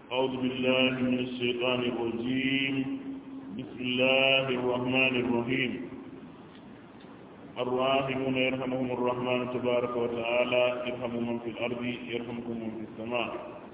أعوذ بالله من الشيطان الرجيم بسم الله الرحمن الرحيم الراحمون يرحمهم الرحمن تبارك وتعالى يرحم من في الأرض يرحمكم من في السماء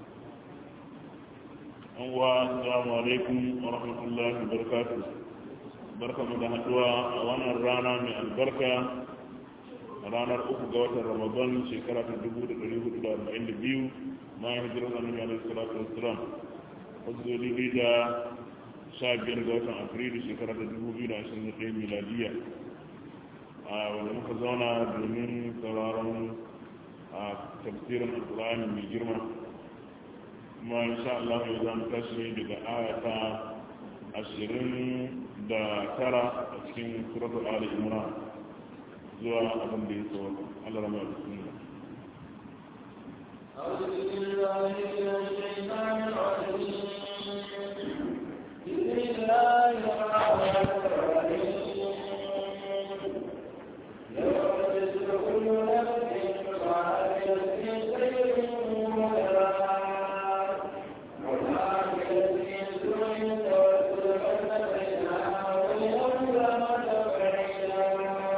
السلام عليكم ورحمة الله وبركاته بركة مدهدوا وانا الرانا من البركة ranar uku ga watan ramadan shekara ta dubu da ɗari hudu da arba'in da biyu bayan hijirar annabi alaihi salatu wassalam wasu daidai da sha biyar ga watan afrilu shekara ta dubu biyu da ashirin da ɗaya miladiya a wanda muka zauna domin sauraron a tafsirin alƙur'ani mai girma kuma insha Allah yau za mu tashi daga ayata ashirin da tara a cikin suratul ali imran zuwa abin da ya so Allah rama da sunna أعوذ بالله من الشيطان الرجيم بسم الله الرحمن الرحيم يوم تجد كل نفس ما عملت من خير مدرات وما عملت من سوء تود أن بينها وبين رحمة بعيدا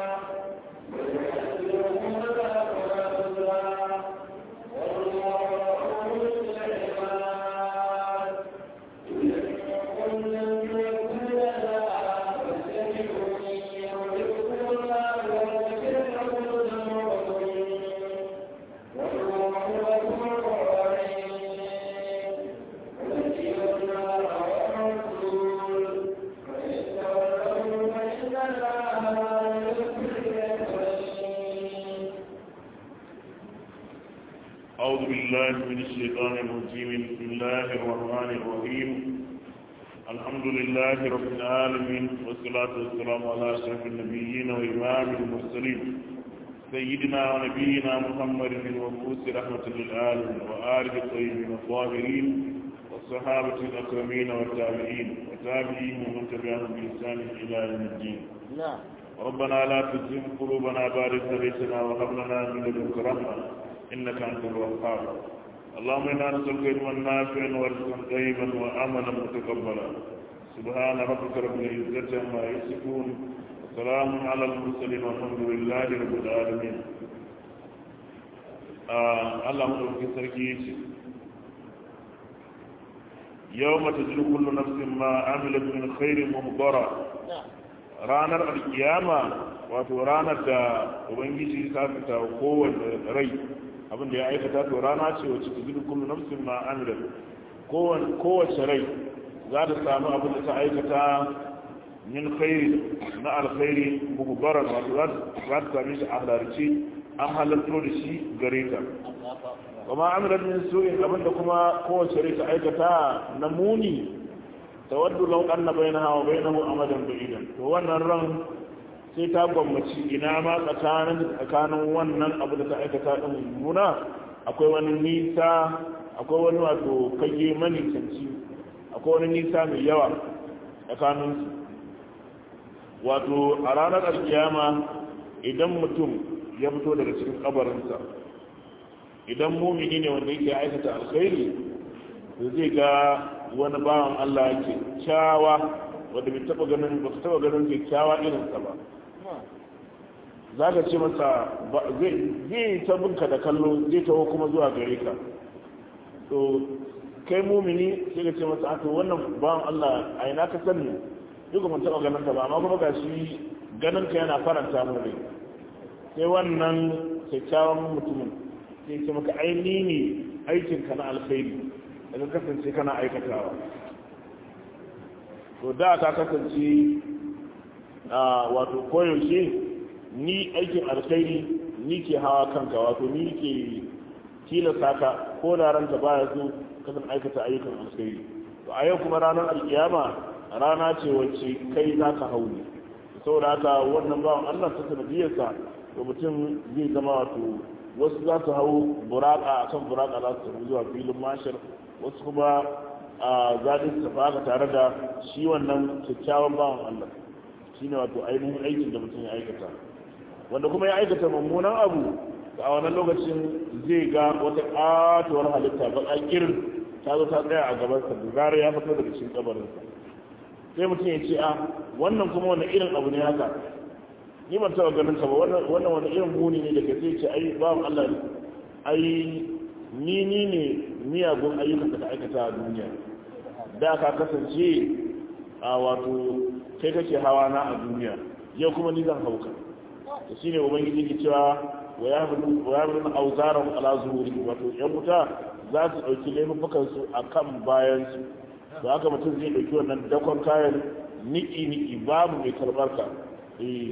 أعوذ بالله من الشيطان الرجيم بسم الله الرحمن الرحيم الحمد لله رب العالمين والصلاة والسلام على أشرف النبيين وإمام المرسلين سيدنا ونبينا محمد المبعوث رحمة للعالمين وآله الطيبين الطاهرين والصحابة الأكرمين والتابعين وتابعين ومن تبعهم بإحسان إلى يوم الدين نعم ربنا لا تزغ قلوبنا بعد إذ هديتنا وهب لنا من لدنك رحمة إنك أنت الوهاب اللهم إنا نسألك علما نافعا ورزقا طيبا وعملا متقبلا سبحان ربك رب العزة عما يصفون وسلام على المرسلين والحمد لله رب العالمين آه الله مدوك سركي يوم تجد كل نفس ما عملت من خير مهضرا ranar alkiyama wato ranar da ubangiji ta fita kowane rai abin da ya aikata to rana ce wacce ta zidu kullu nafsin ma amila kowace rai za ta samu abin da ta aikata min khairi na alkhairi muhbaran wato za ta same shi a halarci an halarto da shi gare ta kuma amilat min su'in abin da kuma kowace rai ta aikata na muni tawaddu law anna bainaha wa bainahu amadan ba'idan to wannan ran sai ta gwammaci ina ma tsakanin tsakanin wannan abu da ta aikata din muna akwai wani nisa akwai wani wato kage mani canci akwai wani nisa mai yawa tsakanin su wato a ranar alkiyama idan mutum ya fito daga cikin kabarinsa idan mumini ne wanda yake aikata alkhairi to zai ga wani bawan Allah ke kyawa wanda bai taba ganin ba su taba ganin kyakkyawa irinsa ba za ka ce masa zai ta binka da kallo zai taho kuma zuwa gare ka to kai mumini sai ka ce masa to wannan bawan Allah a ina ka sani duk mun taba ganin ka ba amma kuma ga shi ganin ka yana faranta mu rai sai wannan kyakkyawan mutumin sai ce maka aini ne aikinka na alkhairi da ka kasance kana aikatawa to da ka kasance a wato koyaushe ni aikin alkhairi ni ke hawa kanka wato ni ke tilasta ka ko da ranka baya so kasan aikata ayyukan alkhairi to a yau kuma ranar alkiyama rana ce wacce kai za ka hau ne saboda haka wannan bawan allah ta sanadiyarsa to mutum zai zama wato wasu za su hau buraka akan buraka za su zuwa filin mashar wasu kuma a zaɗin su tafi tare da shi wannan kyakkyawan bawan Allah shi ne wato ainihin aikin da mutum ya aikata wanda kuma ya aikata mummunan abu a wannan lokacin zai ga wata ƙatuwar halitta baƙa irin ta zo ta tsaya a gabansa da zarar ya fito daga cikin kabarinsa sai mutum ya ce a wannan kuma wani irin abu ne haka ni ban taɓa ganin ka ba wannan wani irin muni ne daga sai ce ai bawan Allah ai ni ni ne miyagun ayyukan da ka aikata a duniya da ka kasance a wato kai kake hawa na a duniya yau kuma ni zan hauka to shine ubangiji ke cewa wa ya bin auzaran ala zuhuri wato yan wuta za su dauki laifukan su akan bayan su to haka mutum zai dauki wannan dakon kayan niki niki babu mai karbar ka eh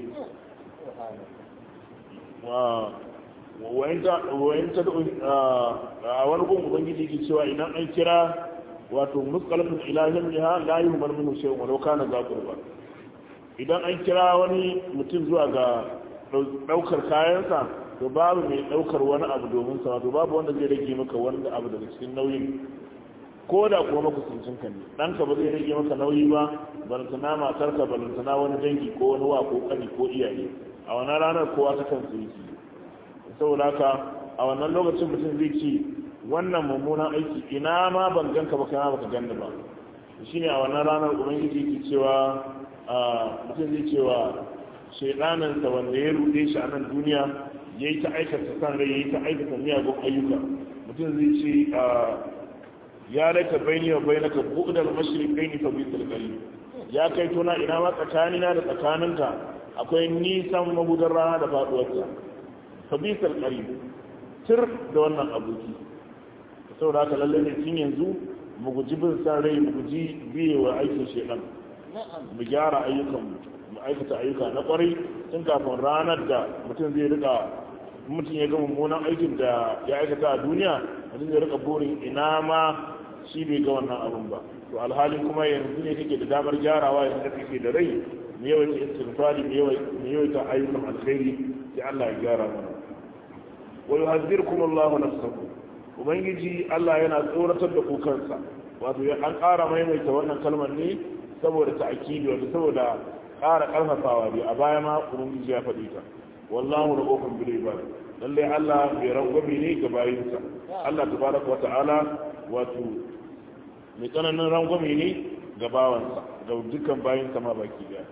wa wa enta wa enta a wani gun ubangiji ke cewa idan an kira wato musqalatun ilahin liha la yuhmar minhu shay'un walau kana za qurba idan an kira wani mutum zuwa ga daukar kayansa to babu mai daukar wani abu domin sa wato babu wanda zai rage maka wani abu daga cikin nauyin ko da kuma makusancin ka ne ɗanka ba zai rage maka nauyi ba balantana matarka balantana wani dangi ko wani wa ko kani ko iyaye a wannan ranar kowa ta kan su yi saboda haka a wannan lokacin mutum zai ce wannan mummunan aiki ina ma ban ganka ba kana baka ganni ba shine a wannan ranar ubangiji yake cewa mutum zai cewa shaidanansa wanda ya rude shi a nan duniya ya yi ta aikata san rai ya yi ta aikata miyagun ayyuka mutum zai ce ya laika baini wa bai naka buɗar mashirikai ni fa bisul gari ya kai tona ina ma tsakanina da tsakaninka akwai nisan mahudar rana da faɗuwarta fa bisul gari tir da wannan aboki saboda haka lallai ne tun yanzu mu guji bin san rai mu guji biye wa aikin shaidan mu gyara ayyukanmu mu aikata ayyuka na kwarai tun kafin ranar da mutum zai rika mutum ya ga mummunan aikin da ya aikata a duniya mutum zai rika burin ina ma shi bai ga wannan abun ba to alhalin kuma yanzu ne kake da damar gyarawa yanzu da kake da rai mu yawaita istighfari mu yawaita ayyukan alkhairi sai Allah ya gyara mana wa yuhadhdhirukum Allahu nafsahu ubangiji Allah yana tsoratar da ku kansa wato an ƙara maimaita wannan kalmar ne saboda ta'kidi wato saboda ƙara ƙarfafawa ne a baya ma ubangiji ya faɗi ta wallahu rabbukum bil ibad lalle Allah bai rangwame ne ga bayinsa Allah tabaraka wa ta'ala wato mai tsananin rangwame ne ga bawansa ga dukkan bayinsa ma baki daya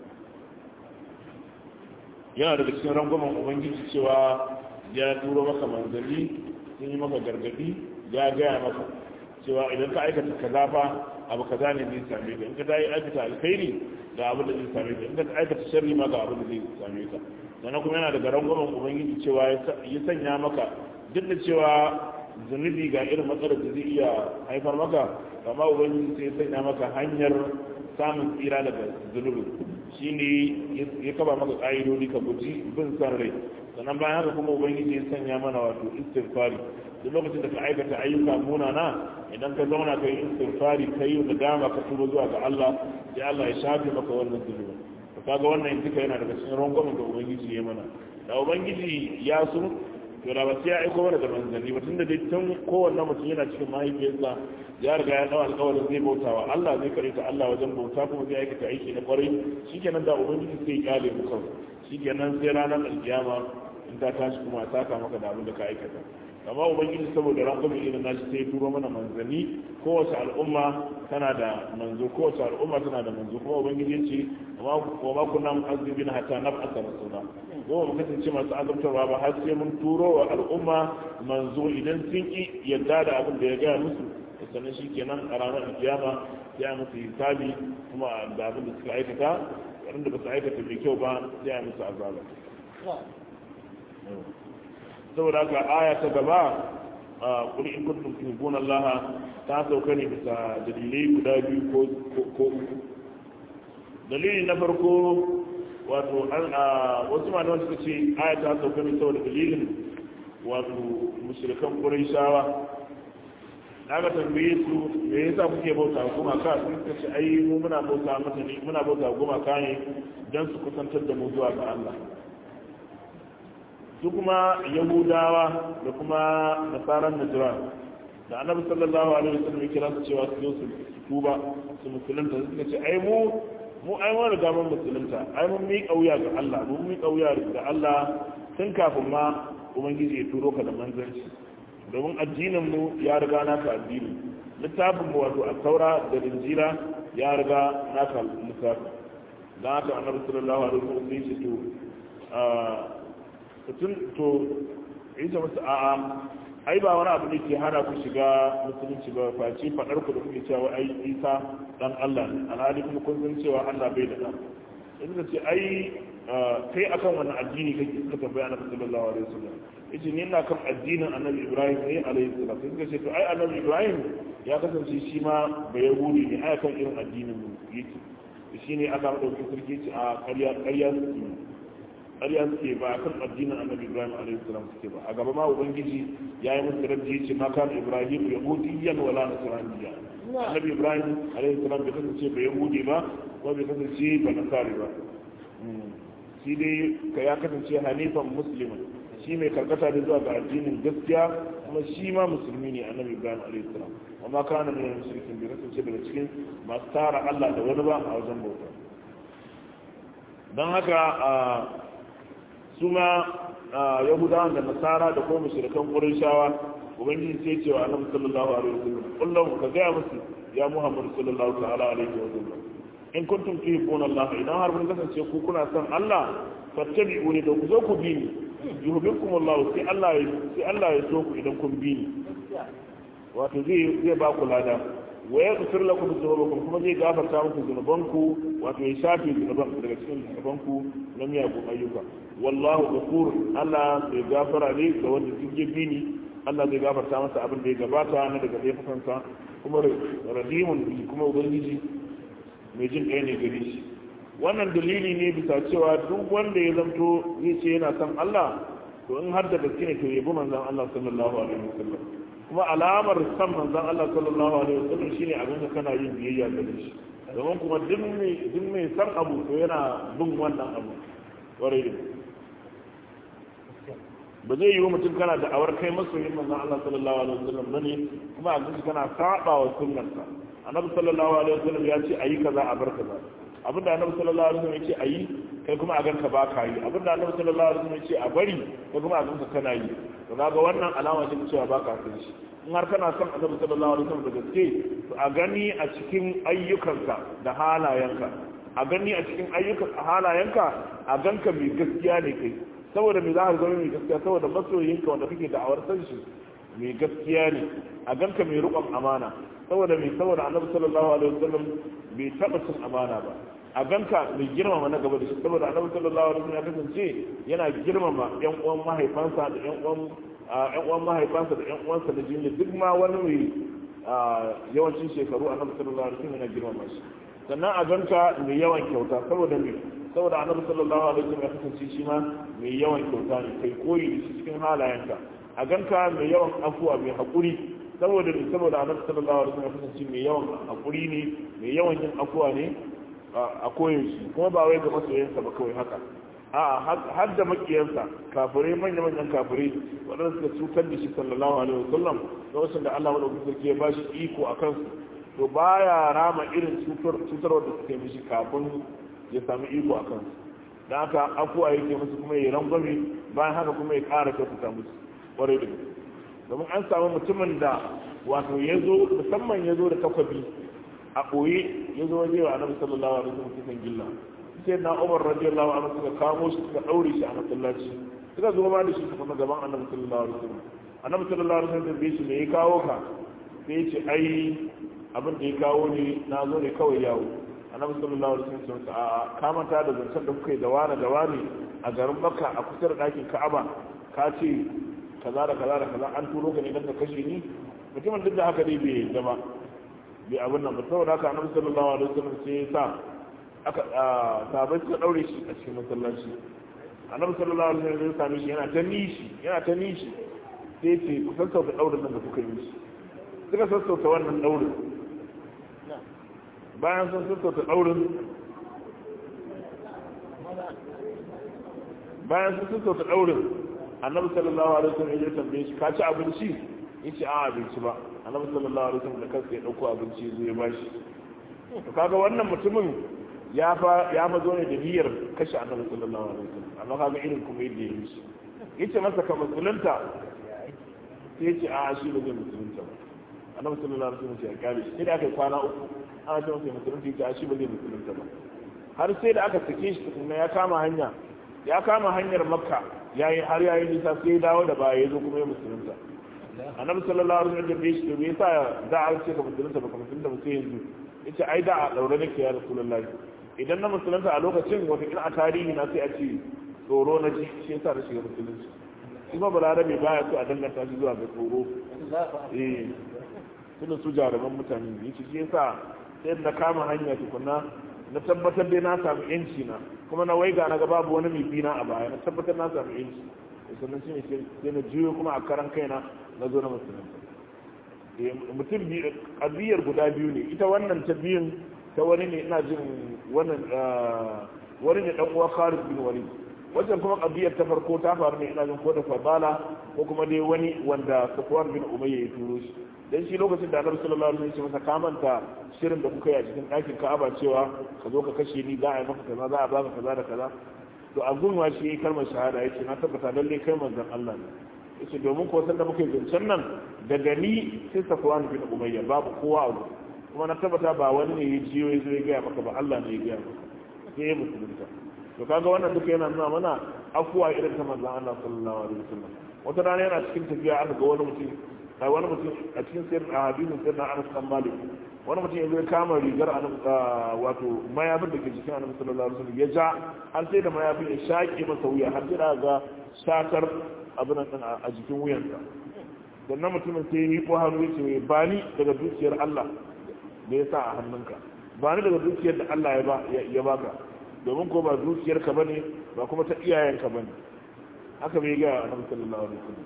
yana daga cikin rangwamen ubangiji cewa ya turo maka manzanni sun yi maka gargadi ya gaya maka cewa idan ka aikata kaza fa abu kaza ne zai same ka in ka dai aikata alkhairi ga abin da zai same ka in ka aikata sharri ma ga abin da zai same ka sannan kuma yana daga rangwamen ubangiji cewa ya sanya maka duk da cewa zunubi ga irin matsalar da zai iya haifar maka amma ubangiji sai ya sanya maka hanyar samun tsira daga zunubi shine ya kaba maka ƙa'idodi ka guji bin san rai sannan bayan haka kuma ubangiji ya sanya mana wato istighfari duk lokacin da ka aikata ayyuka munana idan ka zauna ka yi istighfari ka yi da dama ka tuba zuwa ga Allah sai Allah ya shafe maka wannan zunubi to kaga wannan duka yana daga cikin rangwamen da ubangiji ya mana da ubangiji ya so to da ba sai ya aiko mana da manzanni ba tunda dai tun kowanne mutum yana cikin mahaifiyarsa ya riga ya dawo alƙawarin zai bautawa Allah zai kare ta Allah wajen bauta kuma zai aikata aiki na kwarai shikenan da ubangiji sai ya kyale mu kawai shikenan sai ranar alkiyama in ta tashi kuma ta saka maka da abin da ka aikata amma ubangiji saboda rangwame irin nashi sai turo mana manzanni kowace al'umma tana da manzo kowace al'umma tana da manzo kuma ubangiji ce wa ma kunna mu'azzibina hatta nab'atha rasula ko mu kasance masu azabtarwa ba har sai mun turo wa al'umma manzo idan sun ki yadda da abin da ya gaya musu sannan shi kenan a ranar kiyama ya musu hisabi kuma da abin da suka aikata wanda ba su aikata mai kyau ba ya musu azaba saboda haka aya ta gaba a kuli in kuntum tuhibbuna Allah ta sauka ne bisa dalilai guda biyu ko ko uku dalili na farko wato an a wasu malaman suka ce aya ta sauka ne saboda dalilin wato mushrikan quraishawa aka tambaye su me yasa kuke bauta gumaka sun ce ai mu muna bauta mata ne muna bauta gumaka ne dan su kusantar da mu zuwa ga Allah su kuma yahudawa da kuma nasaran najran da annabi sallallahu alaihi wasallam ya kira su cewa su zo su tuba su musulunta suka ce ai mu mu ai mun riga mun musulunta ai mun mi kauya ga Allah mun mi kauya ga Allah tun kafin ma ubangiji ya turo ka da manzanci domin addinin mu ya riga naka addini littafin mu wato at-taura da injila ya riga naka littafi dan haka annabi sallallahu alaihi wasallam sai ce to tun to ita musu a'a ai ba wani abu ne ke hana ku shiga musulunci ba face faɗar ku da kuke cewa ai isa dan Allah ne alhali kuma kun san cewa Allah bai da ɗan in ce ai kai akan wani addini kake suka tambaya annabi sallallahu alaihi wasallam yace ni ina kan addinin annabi Ibrahim ne alaihi salam sai suka ce to ai annabi Ibrahim ya kasance shi ma ba yahudi ne ai kan irin addinin mu yake shine aka dauki sarki ce a ƙarya ƙarya suke ƙarya suke ba a kan addinin annabi ibrahim alaihi salam suke ba a gaba ma ubangiji ya yi musu rabbi ya ce ma kan ibrahim yahudiyyan wala nasraniyya annabi ibrahim alaihi salam bai kasance ba yahudi ba ko bai kasance ba nasari ba shi dai ka ya kasance hanifan muslimin shi mai karkata da zuwa ga addinin gaskiya kuma shi ma musulmi ne annabi ibrahim alaihi salam amma kana ne musulmin bai kasance daga cikin masu tara allah da wani ba a wajen bauta don haka su ma yahudawan da nasara da kuma mushrikan qurayshawa ubangiji sai cewa annabi sallallahu alaihi wasallam kullum ka ga musu ya muhammad sallallahu ta'ala alaihi wasallam in kuntum tuhibbuna allah idan har kun kasance ku kuna son allah fattabi'uni da ku zo ku bi ni yuhibbukum allah sai allah ya sai allah ya so ku idan kun bi ni wato zai zai ba ku lada wa ya kusur lakum dhunubakum kuma zai gafarta muku zunubanku wato ya shafe zunuban daga cikin zunubanku na miyagun ayyuka wallahu ghafur Allah zai gafara ne ga wanda duk ya bi ni Allah zai gafarta masa abin da ya gabata na daga laifukansa kuma radimun kuma ubangiji mai jin ɗaya ne gare shi wannan dalili ne bisa cewa duk wanda ya zamto zai ce yana son Allah to in har da gaske ne to yabi manzon Allah sallallahu alaihi wasallam kuma alamar san manzon Allah sallallahu alaihi wasallam shine abin da kana yin biyayya gare shi domin kuma duk mai duk mai san abu to yana bin wannan abu kwarai da ba zai yi wa mutum kana da awar kai masoyin manzon Allah sallallahu alaihi wasallam bane kuma a guji kana saba wa sunnarsa annabi sallallahu alaihi wasallam ya ce ayi kaza a bar kaza abinda annabi sallallahu alaihi wasallam ya ce ayi kai kuma a ganka ba ka yi abinda annabi sallallahu alaihi wasallam ya ce a bari kai kuma a ganka kana yi to kaga wannan alama ce cewa ba ka san shi in har kana son annabi sallallahu alaihi wasallam da gaske to a gani a cikin ayyukanka da halayenka a gani a cikin ayyukan halayenka a ganka mai gaskiya ne kai saboda me za ka zama mai gaskiya saboda masoyinka wanda kake da'awar san shi mai gaskiya ne a ganka mai riƙon amana saboda mai saboda annabi sallallahu alaihi wasallam bai taɓa cin amana ba a ganka mai girmama na gaba da shi saboda annabi sallallahu alaihi wasallam ya kasance yana girmama yan uwan mahaifansa da yan uwan yan uwan mahaifansa da yan uwansa da jini duk ma wani mai yawancin shekaru annabi sallallahu alaihi wasallam yana girmama shi sannan a ganka mai yawan kyauta saboda mai saboda annabi sallallahu alaihi wasallam ya kasance shi ma mai yawan kyauta ne kai koyi da shi cikin halayenka a ganka mai yawan afuwa mai haƙuri saboda mai saboda annabi sallallahu alaihi wasallam ya kasance mai yawan haƙuri ne mai yawan yin afuwa ne a koyaushe kuma ba wai ga masoyansa ba kawai haka a har da makiyansa kafirai manya-manyan kafirai waɗanda suka cutar da shi sallallahu alaihi wasallam lokacin da Allah wadda sarki ya ba shi iko a kansu to baya rama irin cutarwa da suka yi mishi kafin ya sami iko a kansu da haka afuwa yake musu kuma ya rangwame bayan haka kuma ya ƙara kyautata musu ƙwarai da domin an samu mutumin da wato ya zo musamman ya zo da takwabi a ɓoye ya zo waje wa annabi sallallahu alaihi wasallam cikin gilla sai na umar radiyallahu anhu suka kamo shi suka ɗaure shi a masallaci suka zo ma da shi kuma gaban annabi sallallahu alaihi wasallam annabi sallallahu alaihi wasallam bai shi me ya kawo ka sai ya ce ai abin da ya kawo ne na zo ne kawai yawo annabi sallallahu alaihi wasallam a ka manta da zancen da kuka yi da wani da wani a garin makka a kusa da ɗakin ka'aba ka ce kaza da kaza da kaza an turo ka ne don ka kashe ni mutumin duk da haka dai bai yadda ba bai abin nan ba saboda haka annabi sallallahu alaihi wasallam sai ya sa aka sahabbai suka daure shi a cikin masallaci annabi sallallahu alaihi wasallam ya same shi yana ta nishi yana ta nishi sai ce ku sassauta daurin nan da kuka yi shi suka sassauta wannan daurin bayan sun sassauta daurin bayan sun sassauta daurin annabi sallallahu alaihi wasallam ya tambaye shi ka ci abinci yace a abinci ba annabi sallallahu alaihi wasallam da kansa ya dauko abinci zai ya bashi to kaga wannan mutumin ya fa ya mazo ne da niyyar kashe annabi sallallahu alaihi wasallam amma kaga irin kuma yadda ya yi shi yace masa ka musulunta sai yace a shi ba zai musulunta ba annabi sallallahu alaihi wasallam ya kare shi sai da aka kwana uku ana ce masa musulunci ya shi ba zai musulunta ba har sai da aka sake shi tukunna ya kama hanya ya kama hanyar makka yayi har yayi nisa sai ya dawo da baya ya zo kuma ya musulunta annabi sallallahu alaihi wasallam ya shi me yasa da a ce ka musulunta ba ka musulunta ba sai yanzu yace ai da a daure nake ya rasulullahi idan na musulunta a lokacin wata a tarihi na sai a ce tsoro na ji shi yasa na shiga musulunci kuma balarabe baya so a danganta shi zuwa ga tsoro eh tunda su jaruman mutane ne yace shi yasa sai na kama hanya tukunna na tabbatar dai na samu yanci na kuma na waiga na ga babu wani mai bina a baya na tabbatar na samu yanci sannan shi ne sai na juyo kuma a karan kaina na zo na musulunta mutum biyu ƙabiyar guda biyu ne ita wannan ta biyun ta wani ne ina jin wannan wani ne dan uwa Khalid bin Walid wajen kuma ƙabiyar ta farko ta faru ne ina jin ko da Fadala ko kuma dai wani wanda Safwan bin Umayya ya turo shi dan shi lokacin da Annabi sallallahu alaihi wasallam ya masa kamanta shirin da kuka yi a cikin ɗakin Ka'aba cewa ka zo ka kashe ni za a yi maka kaza za a baka kaza da kaza to a gunwa shi yayi kalmar shahada yace na tabbata lalle kai manzon Allah ne yace domin ko san da muke zancen nan daga ni sai Safwan bin Umayya babu kowa a wurin kuma na tabbata ba wani ne ya jiyo ya zo ya gaya maka ba Allah ne ya gaya maka sai ya musulunta to kaga wannan duka yana nuna mana afuwa irin ta manzon Allah sallallahu alaihi wasallam wata rana yana cikin tafiya aka ga wani mutum a wani mutum a cikin sirrin a hadisin sirrin Anas bin Malik wani mutum ya zo ya kama rigar wato mayafin da ke jikin Annabi sallallahu alaihi wasallam ya ja har sai da mayafin ya shaƙe masa wuya har sai da ga shakar abin nan a jikin wuyansa sannan mutumin sai ya ko hannu ya ce ba ni daga dukiyar Allah da ya sa a hannunka ba ni daga dukiyar da Allah ya baka domin ko ba dukiyar ka bane ba kuma ta iyayenka bane haka bai ga annabi sallallahu alaihi wasallam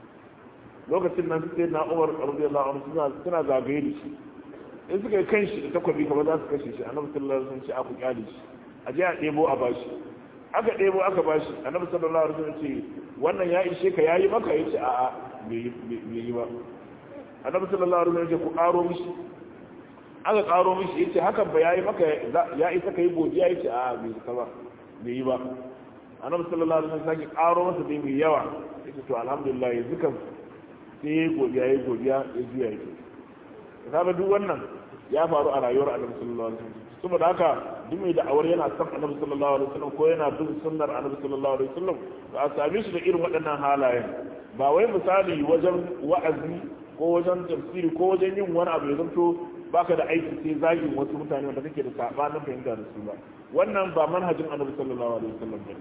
lokacin nan sai na Umar radiyallahu anhu suna suna zagaye da shi in suka yi kanshi da takwabi kamar za su kashe shi annabi sallallahu alaihi wasallam ce aku kyale shi a je a ɗebo a bashi aka ɗebo aka bashi annabi sallallahu alaihi wasallam ce wannan ya ishe ka yayi maka yace a'a bai yi ba annabi sallallahu alaihi wasallam ce ku ƙaro mishi aka karo mishi yace hakan ba yayi maka ya isa kai godiya yace a bai isa ba bai yi ba annabi sallallahu alaihi wasallam sake karo masa dai mai yawa yace to alhamdulillah yanzu kan sai yayi godiya yayi godiya ya juya yake kaga duk wannan ya faru a rayuwar annabi sallallahu alaihi wasallam saboda haka duk mai da'awar yana son annabi sallallahu alaihi wasallam ko yana bin sunnar annabi sallallahu alaihi wasallam to a same shi da irin waɗannan halayen ba wai misali wajen wa'azi ko wajen tafsiri ko wajen yin wani abu ya zanto baka da aiki sai zagin wasu mutane wanda kake da sabanin fahimta da su ba wannan ba manhajin annabi sallallahu alaihi wasallam bane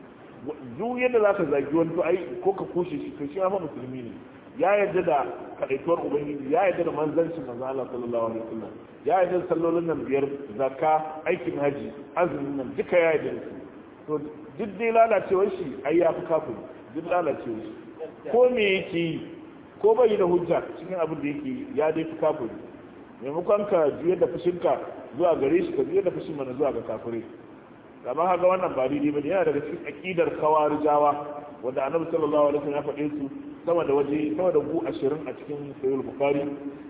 duk yadda zaka zagi wani to ai ko ka kushe shi to shi ma musulmi ne ya yarda da kadaituwar ubangiji ya yarda da manzancin manzo Allah sallallahu alaihi wasallam ya yarda da sallolin nan biyar zakka aikin haji azumin nan duka ya yarda da su to duk dai lalacewar shi ai ya fi kafin duk lalacewar shi ko me yake yi ko bai da hujja cikin abin da yake ya dai fi kafin maimakon ka juyar da fushinka zuwa gare shi ka juyar da fushin mana zuwa ga kafirai amma haka wannan ba daidai bane yana daga cikin aqidar kawarijawa wanda annabi sallallahu alaihi wasallam ya faɗe su sama da waje sama da gu 20 a cikin sahih bukhari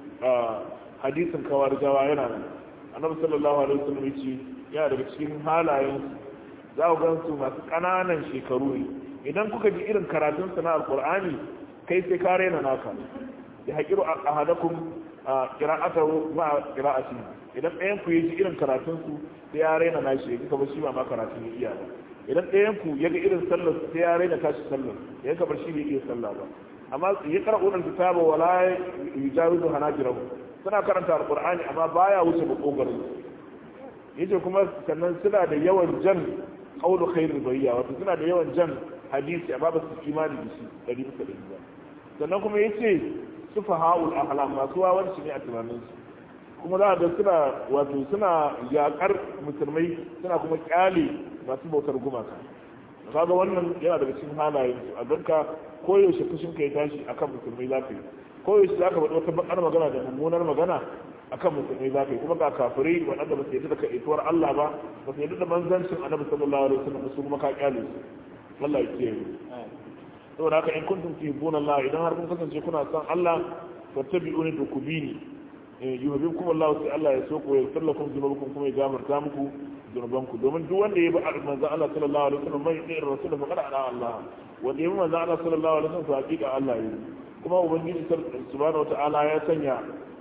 hadisin kawarijawa yana nan annabi sallallahu alaihi wasallam ya ce yana daga cikin halayen za ku gan su masu ƙananan shekaru ne idan kuka ji irin karatun su na alqur'ani kai sai ka raina naka ya haƙiru ahadakum qira'atahu ma qira'ati idan ɗayan ku yaji irin karatun su sai ya raina nashi ya kamar shi ba ma karatun ya iya ba idan ɗayan ku ya ga irin sallar sai ya raina tashi sallar ya kamar shi bai iya sallah ba amma ya qara'u al-kitaba wala yujawizu hanajirahu suna karanta alqur'ani amma baya wuce makogarin yace kuma sannan suna da yawan jan qawlu khairul bariya wato suna da yawan jan hadisi amma ba su imani da shi dari bisa dari ba sannan kuma yace sufa ha'ul ahlam masu wawanci ne a tunaninsu kuma za a ga suna wato suna yakar musulmai suna kuma kyale masu bautar gumaka kaga wannan yana daga cikin halayen su a ganka koyaushe fushin ka ya tashi akan musulmai za ka yi koyaushe za ka faɗi wata bakar magana da mummunar magana akan musulmai za ka yi kuma ga kafirai waɗanda ba su yadda da kaituwar Allah ba ba su yadda da manzancin annabi sallallahu alaihi wasallam su kuma ka kyale su Allah ya kiyaye saboda haka in kuntum tuhibbuna Allah idan har kun kasance kuna son Allah fattabi'uni to ku bi ni yuhibbukum Allah sai Allah ya so ku ya sallakum zunubankum kuma ya gafarta muku zunubanku domin duk wanda ya bi manzo Allah sallallahu alaihi wasallam mai yi rasul fa kada ala Allah wanda ya bi manzo Allah sallallahu alaihi wasallam to hakika Allah ya kuma ubangiji subhanahu wataala ya sanya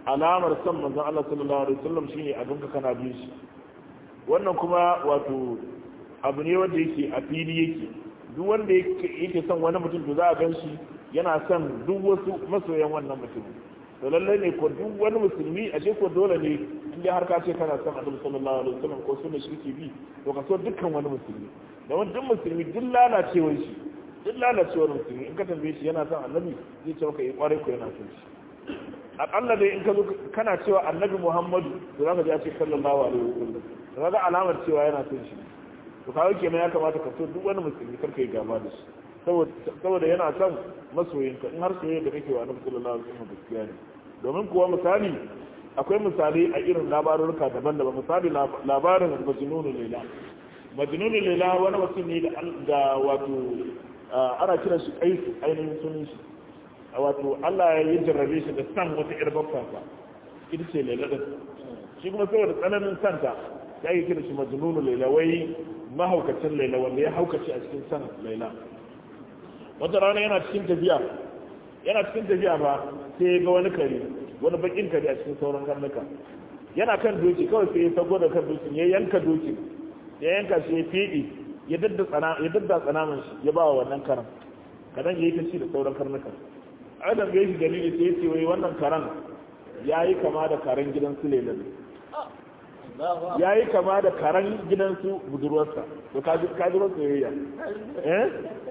alamar san manzon Allah sallallahu alaihi wasallam shine abin ka kana bin shi wannan kuma wato abu ne wanda yake a fili yake duk wanda yake son wani mutum to za a gan shi yana son duk wasu masoyan wannan mutum to lallai ne ko duk wani musulmi a ce ko dole ne in dai har ka ce kana son annabi sallallahu alaihi wasallam ko sunna shi ke bi to ka so dukkan wani musulmi domin duk musulmi duk lalacewar shi duk lalacewar musulmi in ka tambaye shi yana son annabi zai ce maka yi kwarai ko yana son shi akalla dai in ka zo kana cewa annabi muhammadu to za ka ji a ce sallallahu alaihi wasallam to kaga alamar cewa yana son shi to kawo kenan ya kamata ka so duk wani musulmi kar ka yi gaba da shi saboda yana son masoyinka in har soyayya da kake wa annabi sallallahu alaihi wasallam gaskiya ne domin kuwa misali akwai misali a irin labarurka daban-daban misali labarin majnunul laila majnunul laila wani mutum ne da wato ana kiran shi kai ainihin sunan shi wato Allah ya jarrabe shi da san wata yar babbansa ita ce laila din shi kuma saboda tsananin santa ya yi kira shi majnunul laila wai mahaukacin laila wanda ya haukace a cikin san laila wata rana yana cikin tafiya yana cikin tafiya ba sai ga wani kare wani bakin kare a cikin sauran karnuka yana kan doki kawai sai ya sago da kan dokin ya yanka dokin ya yanka shi ya fiɗi ya dadda tsana ya dadda tsanaman shi ya ba wa wannan karan kadan yayi ta ci da sauran karnuka ai da gaishe dalili sai ya ce wai wannan karan yayi kama da karan gidan su lelan yayi kama da karan gidan su budurwarsa to kaji kaji soyayya eh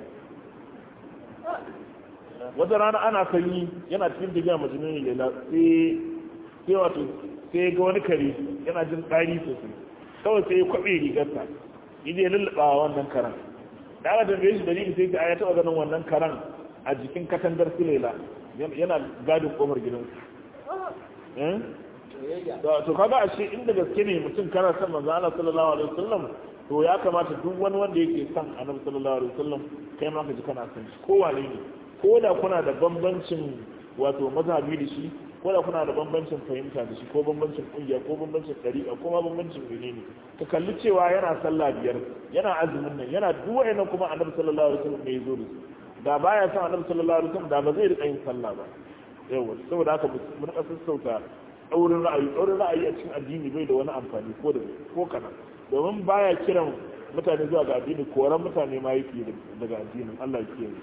wata rana ana sanyi yana cikin tafiya majinin lela sai sai wato sai ga wani kare yana jin tsari sosai kawai sai ya kwabe rigarsa yaje ya lullaba wannan karan da aka tambaye shi dalili sai ta ya taba ganin wannan karan a jikin katangar su lela yana gadin kofar gidansu to kaga ashe inda gaske ne mutum kana son manzo Allah sallallahu alaihi wasallam to ya kamata duk wani wanda yake son annabi sallallahu alaihi wasallam kai ma ka ji kana son shi ko wane ne ko da kuna da bambancin wato mazhabi da shi ko da kuna da bambancin fahimta da shi ko bambancin kungiya ko bambancin dariƙa ko ma bambancin menene ka kalli cewa yana sallah biyar yana azumin nan yana duk wayannan kuma annabi sallallahu alaihi wasallam ne ya zo da su da baya son annabi sallallahu alaihi wasallam da ba zai riƙa yin sallah ba yawa saboda haka mu rika sassauta ɗaurin ra'ayi ɗaurin ra'ayi a cikin addini bai da wani amfani ko da ko kana domin baya kiran mutane zuwa ga addini koran mutane ma yake daga addinin Allah ya kiyaye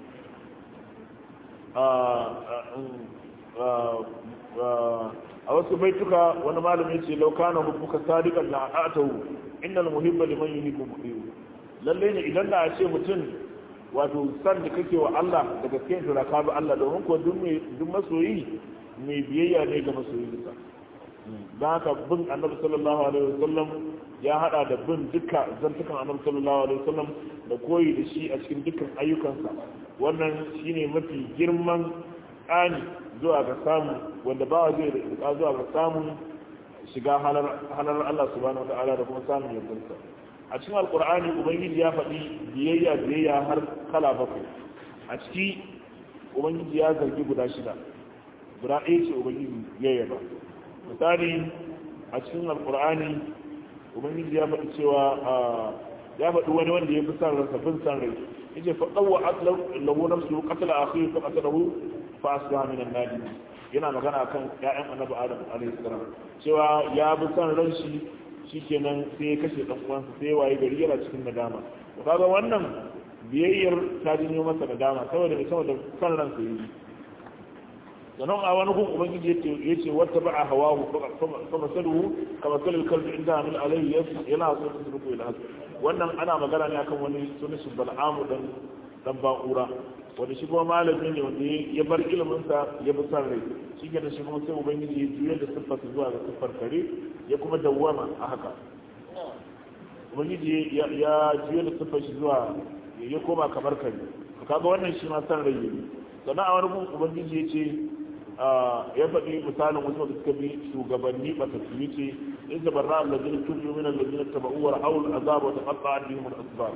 a wasu baituka wani malami ce laukana hubbuka sadiqan la atahu innal muhibba liman yuhibbu muhibbu lalle ne idan da a ce mutum wato san da kake wa Allah da gaske to da ka bi Allah domin ko duk mai duk masoyi mai biyayya ne ga masoyinsa dan haka bin annabi sallallahu alaihi wasallam ya hada da bin duka zantukan annabi sallallahu alaihi wasallam da koyi da shi a cikin dukkan ayyukansa wannan shine mafi girman tsani zuwa ga samu wanda ba zai rika zuwa ga samun shiga halar Allah subhanahu wataala da kuma samun yardarsa a cikin alkur'ani ubangiji ya faɗi biyayya biyayya har kala bakwai a ciki ubangiji ya zargi guda shida guda ɗaya ce ubangiji ya yaba misali a cikin alkur'ani ubangiji ya faɗi cewa ya faɗi wani wanda ya fi san ransa bin san rai yace fa dawwa lahu nafsu qatala akhihi fa qatalahu fa asbaha min an-nadim yana magana kan ƴaƴan annabi adam alaihi salam cewa ya bi san ran shi shikenan sai ya kashe dan uwansa sai waye gari yana cikin nadama to kaga wannan biyayyar ta janyo masa nadama saboda ne saboda san ran sa yi sannan a wani gun ubangiji yace yace wata ba'a hawahu fa masaluhu kama salil kalbi inda min alayhi yana so su ruku ila wannan ana magana ne akan wani sunan shi bal'amu dan dan ba'ura wanda shi kuma malami ne wanda ya bar ilimin sa ya bi san rai shi ke da shi kuma sai ubangiji ya juya da siffar zuwa ga siffar kare ya kuma dawwama a haka ubangiji ya juya da siffar shi zuwa ya koma kamar kare kaga wannan shi ma san rai ne sannan a wani gun ubangiji ya ce ya faɗi misalin wasu da suka bi shugabanni matattu ce in da barra allazina tubu min allazina tabau wa ra'ul azab wa taqatta'a bihim al-asbab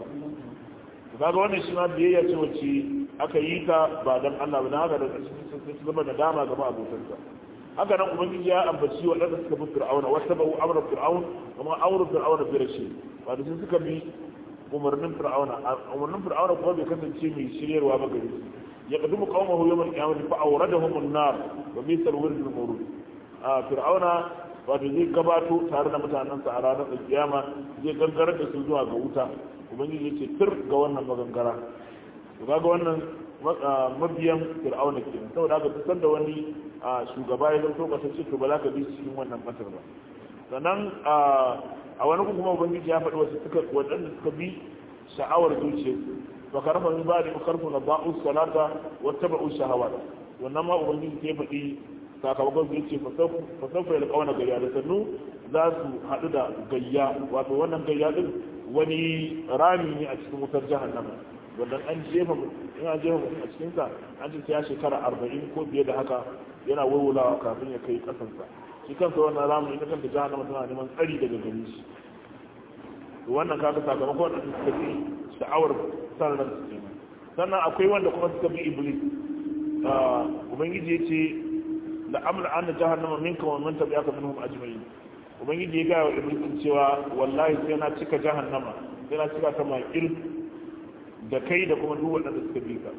kaga wannan shi ma biyayya ce wacce aka yi ta ba dan Allah ba dan haka da sai su zama da dama gaba abokansa haka nan ubangiji ya ambaci waɗanda suka bi fir'auna wa tabu amra fir'aun kuma amru fir'auna bi rashi ba da suka bi umarnin fir'auna umarnin fir'auna kuma bai kasance mai shiryarwa ba gare su يقدم قومه يوم القيامة فأوردهم النار وبئس الورد المورود fir'auna wato zai gabato tare da mutanensa a ranar kiyama zai gangarar da su zuwa ga wuta ubangiji ya ce tur ga wannan magangara to kaga wannan mabiyan fir'auna kenan saboda haka duk da wani shugaba ya zanto kasance to ba za ka bi cikin wannan kasar ba sannan a wani kuma ubangiji ya faɗi wasu suka waɗanda suka bi sha'awar zuciya ba ka rafa min ba da karfu na ba'u salata wata ba'u shahawa wannan ma ubangiji ke faɗi sakamakon su yace fasaufa ya kawana gayya da sannu za su haɗu da gayya wato wannan gayya din wani rami ne a cikin wutar jahannama wanda an jefa in an jefa mutum a cikinsa an ce ya shekara arba'in ko fiye da haka yana wurwulawa kafin ya kai kasansa shi kansa wannan ramin ita kanta jahannama tana neman tsari daga gare shi wannan kaga sakamakon wanda suka fi sha'awar sanar su kenan sannan akwai wanda kuma suka bi iblis ubangiji ya ce la amla an jahannama minka wa man tabi'aka minhum ajma'in ubangiji ya gaya wa iblis cewa wallahi sai na cika jahannama sai na cika ta makil da kai da kuma duk wanda suka bi ka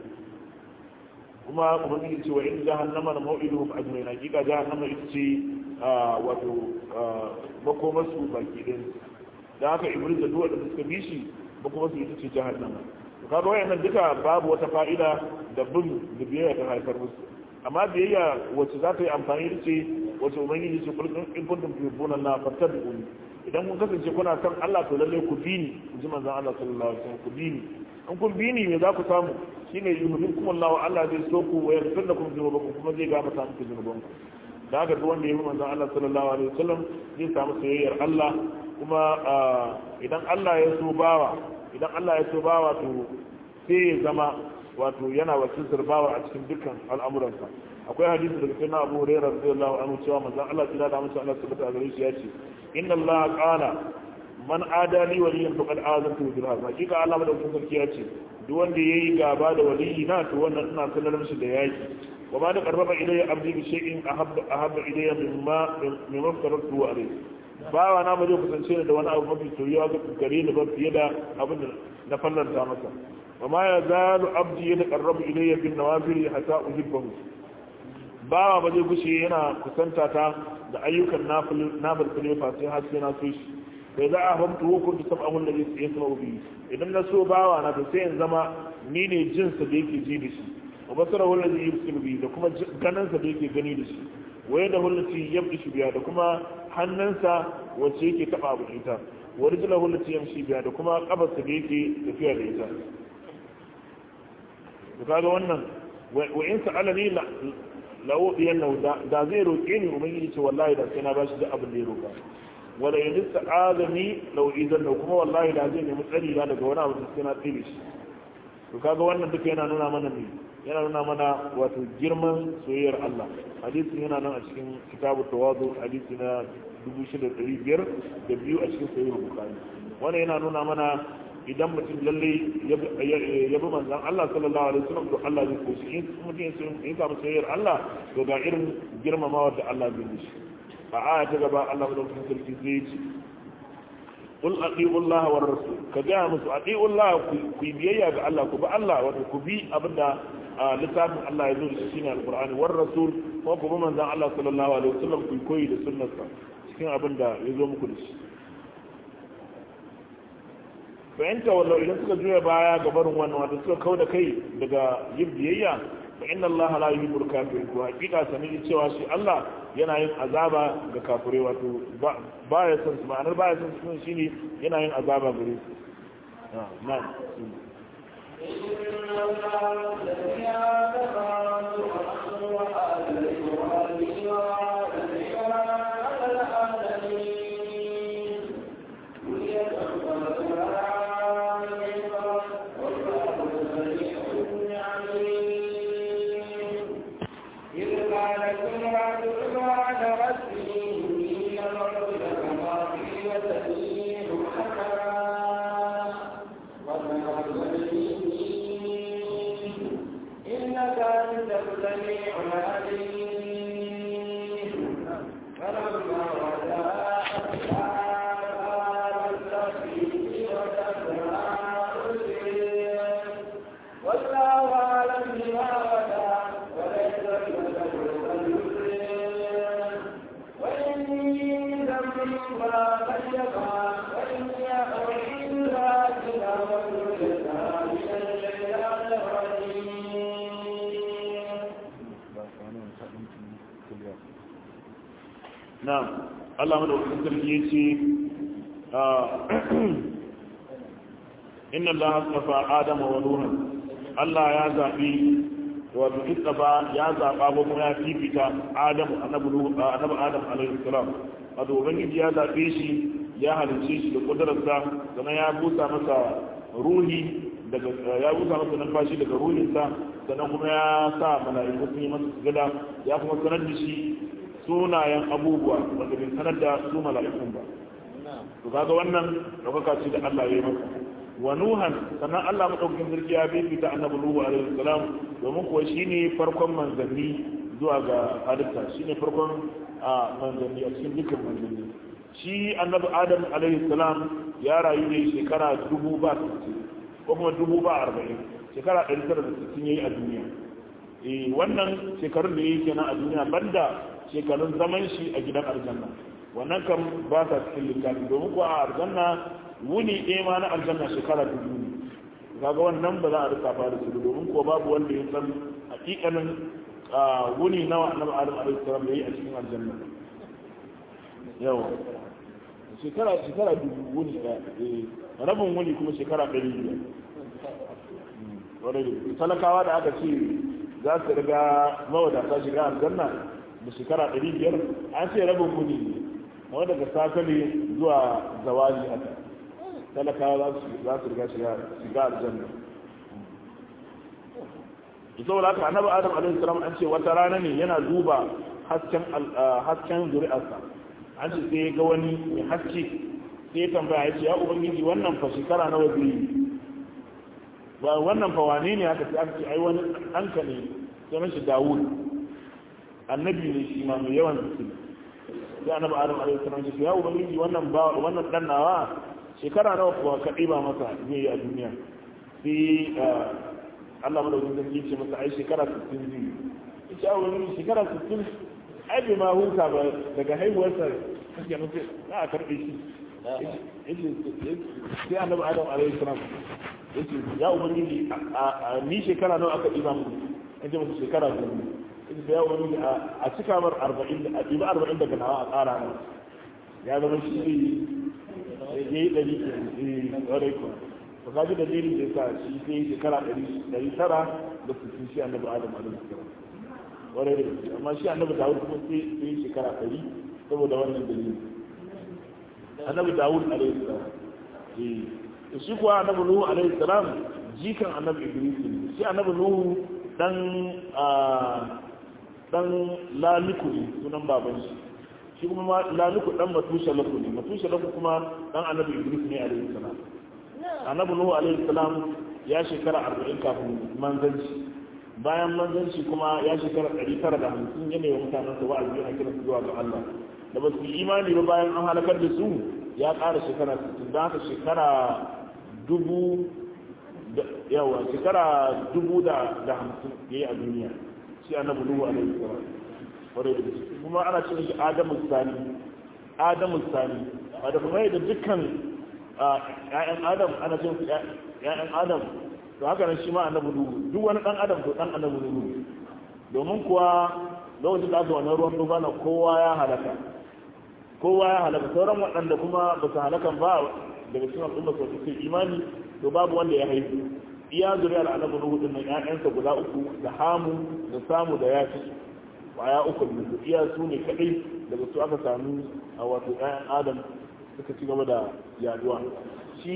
kuma ubangiji ce wa in jahannama na mau'iduhum ajma'in hakika jahannama ita ce wato makomarsu baki ɗin da haka iblis da duk wanda suka bi shi makomarsu ita ce jahannama to kaga wayannan duka babu wata fa'ida da bin da biyayya ta haifar musu amma biyayya wacce za ta yi amfani da ce wacce ubangiji ce kulkun in kuntum tuhibbuna Allah fattabi'uni idan kun kasance kuna son Allah to lalle ku bi ni in ji manzon Allah sallallahu alaihi wasallam ku bi ni in kun bi ni me za ku samu shine yuhibbukum Allah Allah zai so ku wa yaghfir lakum dhunubakum kuma zai gafarta muku dhunubanku da haka duk wanda ya yi manzon Allah sallallahu alaihi wasallam zai samu soyayyar Allah kuma idan Allah ya so bawa idan Allah ya so bawa to sai ya zama wato yana wakiltar bawa a cikin dukkan al'amuransa akwai hadisi daga sayyidina Abu Hurairah radiyallahu anhu cewa manzon Allah tsira da mutum Allah subhanahu wa ta'ala ya ce inna Allah qala man adali waliyan faqad azantu bil harb hakika Allah madaukakin sarki ya ce duk wanda yayi gaba da waliyi na to wannan ina sanar mishi da yaki wa ma da qarraba ilayya abdi bi shay'in ahabba ahabba ilayya mimma mimma faratu alayhi bawa na ba zai kusance da wani abu mafi soyuwa ga gare ni ba fiye da abin da na fallanta masa wa ma ya zalu abdi ya taqarrabu ilayya bin nawafil hatta uhibbahu bawa ba zai gushe yana kusanta ta da ayyukan nafil kulefa sai har sai na so shi bai za a hamtu hukun da sab'ahu alladhi yasma'u bihi idan na so bawa na to sai in zama ni ne jinsa da yake ji da shi wa basarahu alladhi yubsiru bihi da kuma ganinsa da yake gani da shi waye da hulati yabdi biya da kuma hannunsa wacce yake taba abu ita wa rijla hulati yamshi biya da kuma kafarsa da yake tafiya da ita to kaga wannan wa in sa'alani la la udiyanna da zai roke ni ubangiji ce wallahi da sai na bashi duk abin da ya roka wala in sa'adani law idan kuma wallahi da zai nemi tsari da daga wani abu da sai na tsire shi to kaga wannan duka yana nuna mana ne yana nuna mana wato girman soyayyar Allah hadisin yana nan a cikin kitabu tawadu hadisi na 6500 da biyu a cikin sahih bukhari wannan yana nuna mana idan mutum lalle ya bi manzon Allah sallallahu alaihi wasallam to Allah zai koshi in mutum ya samu soyayyar Allah to ga irin girmamawa da Allah zai yi a aya ta gaba Allah madaukakin sarki zai ce qul atiu Allah war rasul ka ga musu atiu Allah ku biyayya ga Allah ku bi Allah wato ku bi abinda littafin Allah ya zo da shi ne alqur'ani war rasul ko ku bi manzon Allah sallallahu alaihi wasallam ku koyi da sunnarsa cikin abinda ya zo muku da shi fa in tawallu idan suka juya baya ga barin wannan wato suka kauda kai daga yin biyayya fa inna Allah la yuhibbul kafirin ko hakika sani cewa shi Allah yana yin azaba ga kafirai wato ba ya san su ma'anar ba ya san su shine yana yin azaba gare su na na'am Allah madaukakin sarki yace inna Allah astafa Adama wa Nuha Allah ya zabi wato istafa ya zaba ko kuma ya fifita Adamu annabi Nuhu annabi Adam alaihi salam wato ubangiji ya zabe shi ya halice shi da kudararsa sannan ya busa masa ruhi daga ya busa masa numfashi daga ruhinsa sannan kuma ya sa mala'iku sun yi masa sujada ya kuma sanar da shi sunayen abubuwa wanda bai sanar da su mala'ikun ba to kaga wannan daukaka ce da Allah ya yi masa wa nuhan sannan Allah madaukakin sarki ya bibita annabi nuhu alaihi salam domin kuwa shine farkon manzanni zuwa ga halitta shine farkon manzanni a cikin dukkan manzanni shi annabi adam alaihi salam ya rayu ne shekara dubu ba ko kuma dubu ba arba'in shekara ɗari tara da sittin yayi a duniya eh wannan shekarun da yake kenan a duniya banda shekarun zaman shi a gidan aljanna wannan kan ba sa cikin littafi domin ko a aljanna wuni ɗaya ma na aljanna shekara dubu ne kaga wannan ba za a rika fara su domin ko babu wanda ya san hakikanin wuni nawa annabi adam alaihi salam yayi a cikin aljanna yawa shekara shekara dubu wuni ɗaya rabin wuni kuma shekara ɗari biyar talakawa da aka ce za su riga mawadata shiga aljanna da shekara ɗari biyar an ce rabin kudi ne wanda daga safe ne zuwa zawali haka talakawa za su riga shiga aljanna ita wadda aka annabi adam alaihi salam an ce wata rana ne yana duba hasken hasken zuri'arsa an ce sai ga wani mai haske sai ya tambaya ya ce ya ubangiji wannan fa shekara nawa zai yi ba wannan fa wane ne aka ce aka ce ai wani ɗanka ne sunan shi dawud annabi ne shi ma mai yawan zikiri sai annabi adam alaihi salam ya ce ya ubangiji wannan ba wannan dan nawa shekara nawa kuwa ka ɗiba masa zai yi a duniya sai Allah madaukakin sarki ya ce masa ai shekara 60 zai ya ce ubangiji shekara 60 ai bai ma huta ba daga haihuwarsa kake nufi za a karɓe shi sai annabi adam alaihi salam ya ce ya ubangiji ni shekara nawa aka ɗiba mu an ce masa shekara goma da ya wani a cika mar arba'in a ɗiba arba'in daga nawa a tsara ne ya zama shi ne ya yi ɗari ke ɗarai kuwa ba ka ji dalilin da ya sa shi sai yi shekara ɗari tara da sittin shi annabi adam alaihi salam warai da gaske amma shi annabi dawud kuma sai yi shekara ɗari saboda wannan dalilin annabi dawud alaihi salam shi kuwa annabi nuhu alaihi salam jikan annabi idris ne shi annabi nuhu dan dan laliku ne sunan baban shi shi kuma laliku dan matusha laku ne matusha laku kuma dan annabi idris ne alaihi salam annabi nuhu alaihi salam ya shekara 40 kafin manzanci bayan manzanci kuma ya shekara 950 yana yi mutanen sa wa'azi a kira su zuwa ga Allah da ba su imani ba bayan an halakar da su ya ƙara shekara 60 da haka shekara dubu yawa shekara dubu da hamsin ya yi a duniya shi annabi nuhu alaihi salam kwarai da kuma ana cin shi adamu sani adamu sani da kuma yadda dukkan ƴaƴan adam ana cin su ƴaƴan adam to haka nan shi ma annabi nuhu duk wani dan adam to dan annabi nuhu domin kuwa lokacin da aka wannan ruwan dubana kowa ya halaka kowa ya halaka sauran waɗanda kuma ba su halakan ba daga cikin al'umma su suke imani to babu wanda ya haihu iya zuriyar annabi nuhu din nan ƴaƴansa guda uku da hamu da samu da yafi kwaya uku ne su iya su ne kadai daga su aka samu a wato ƴaƴan adam suka ci gaba da yaduwa shi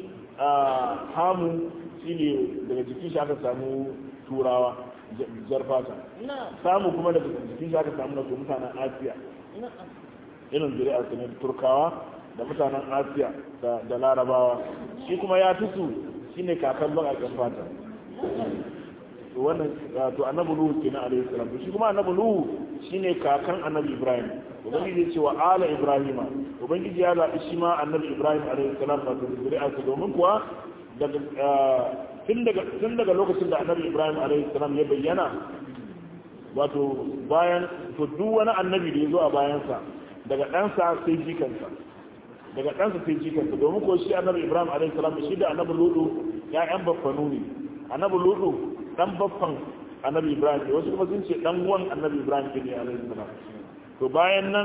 hamu shi ne daga jikin shi aka samu turawa jar fata samu kuma daga jikin shi aka samu na mutanen asiya irin zuri'ar su ne turkawa da mutanen asiya da larabawa shi kuma ya tusu shi ne kakan bakakken fata to wannan to annabi nuhu kenan alaihi salam shi kuma annabi nuhu shine kakan annabi ibrahim ubangiji ya ce wa ala ibrahima ubangiji ya zaɓi shi ma annabi ibrahim alaihi salam ba da zuri'arsa domin kuwa daga tun daga tun daga lokacin da annabi ibrahim alaihi salam ya bayyana wato bayan to duk wani annabi da ya zo a bayansa daga ɗansa sai jikansa daga ɗansa sai jikansa domin ko shi annabi ibrahim alaihi salam shi da annabi ludu ya'yan baffanu ne annabi ludu dan baffan annabi ibrahim ne wasu kuma sun ce dan uwan annabi ibrahim ne alaihi salam to bayan nan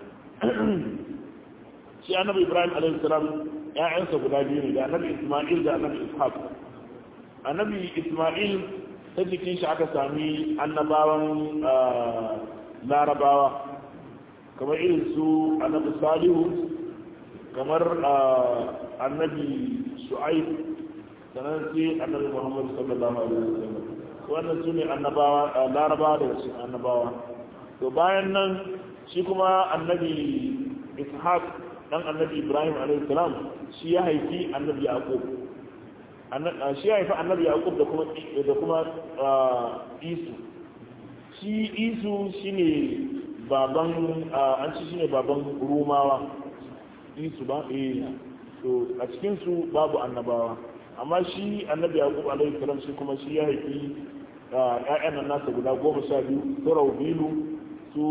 shi annabi ibrahim alaihi salam ya'yansa guda biyu ne da annabi isma'il da annabi ishaq annabi isma'il ta jikin shi aka sami annabawan larabawa kamar irin su annabi salihu kamar annabi shu'aib sannan sai annabi muhammadu sallallahu alaihi wasallam wannan su ne annabawa larabawa da wasu annabawa to bayan nan shi kuma annabi ishaq dan annabi ibrahim alaihi salam shi ya haifi annabi yaqub shi ya haifi annabi yaqub da kuma da kuma isu shi isu shine baban an ci shine baban rumawa isu ba eh to a cikin su babu annabawa amma shi annabi yaqub alaihi salam shi kuma shi ya haifi ƴaƴan nan nasa guda goma sha biyu su raubilu su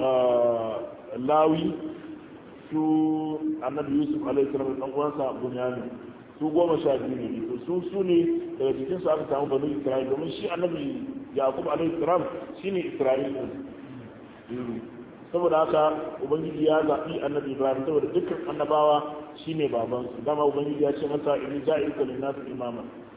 lawi su annabi yusuf alaihi salam da uwansa bunyamin su goma sha biyu ne to su su ne daga cikin su aka samu banu isra'il domin shi annabi yaqub alaihi salam shine isra'il din saboda haka ubangiji ya zaɓi annabi ibrahim saboda dukkan annabawa shine baban su dama ubangiji ya ce masa inni ja'iluka lin-nas imama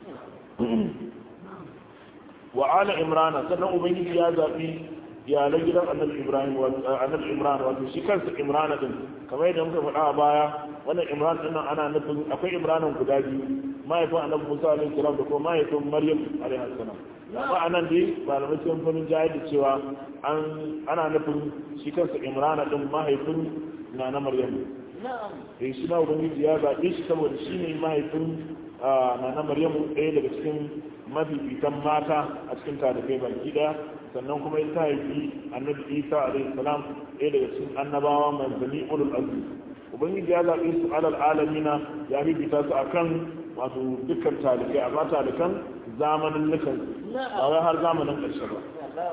wa ala imrana sannan ubangiji ya zaɓi iyalan gidan annabi ibrahim annabi imran wato shi kansa imran din kamar yadda muka faɗa a baya wannan imran din ana nufin akwai imranan guda biyu mahaifin annabi musa alaihi salam da kuma mahaifin maryam alaihi salam amma anan dai malamai sun fi jayar da cewa an ana nufin shi kansa imran din mahaifin na na maryam eh shi na ubangiji ya zaɓe shi saboda shi ne mahaifin na na maryam ɗaya daga cikin mafifitan mata a cikin talibai baki ɗaya sannan kuma ya haifi annabi isa alaihi salam ɗaya daga cikin annabawa manzanni ulul azmi ubangiji ya zaɓe su alal alamina ya bibita su akan wato dukkan talibai amma talikan zamanin nukan ba har zamanin ƙarshe ba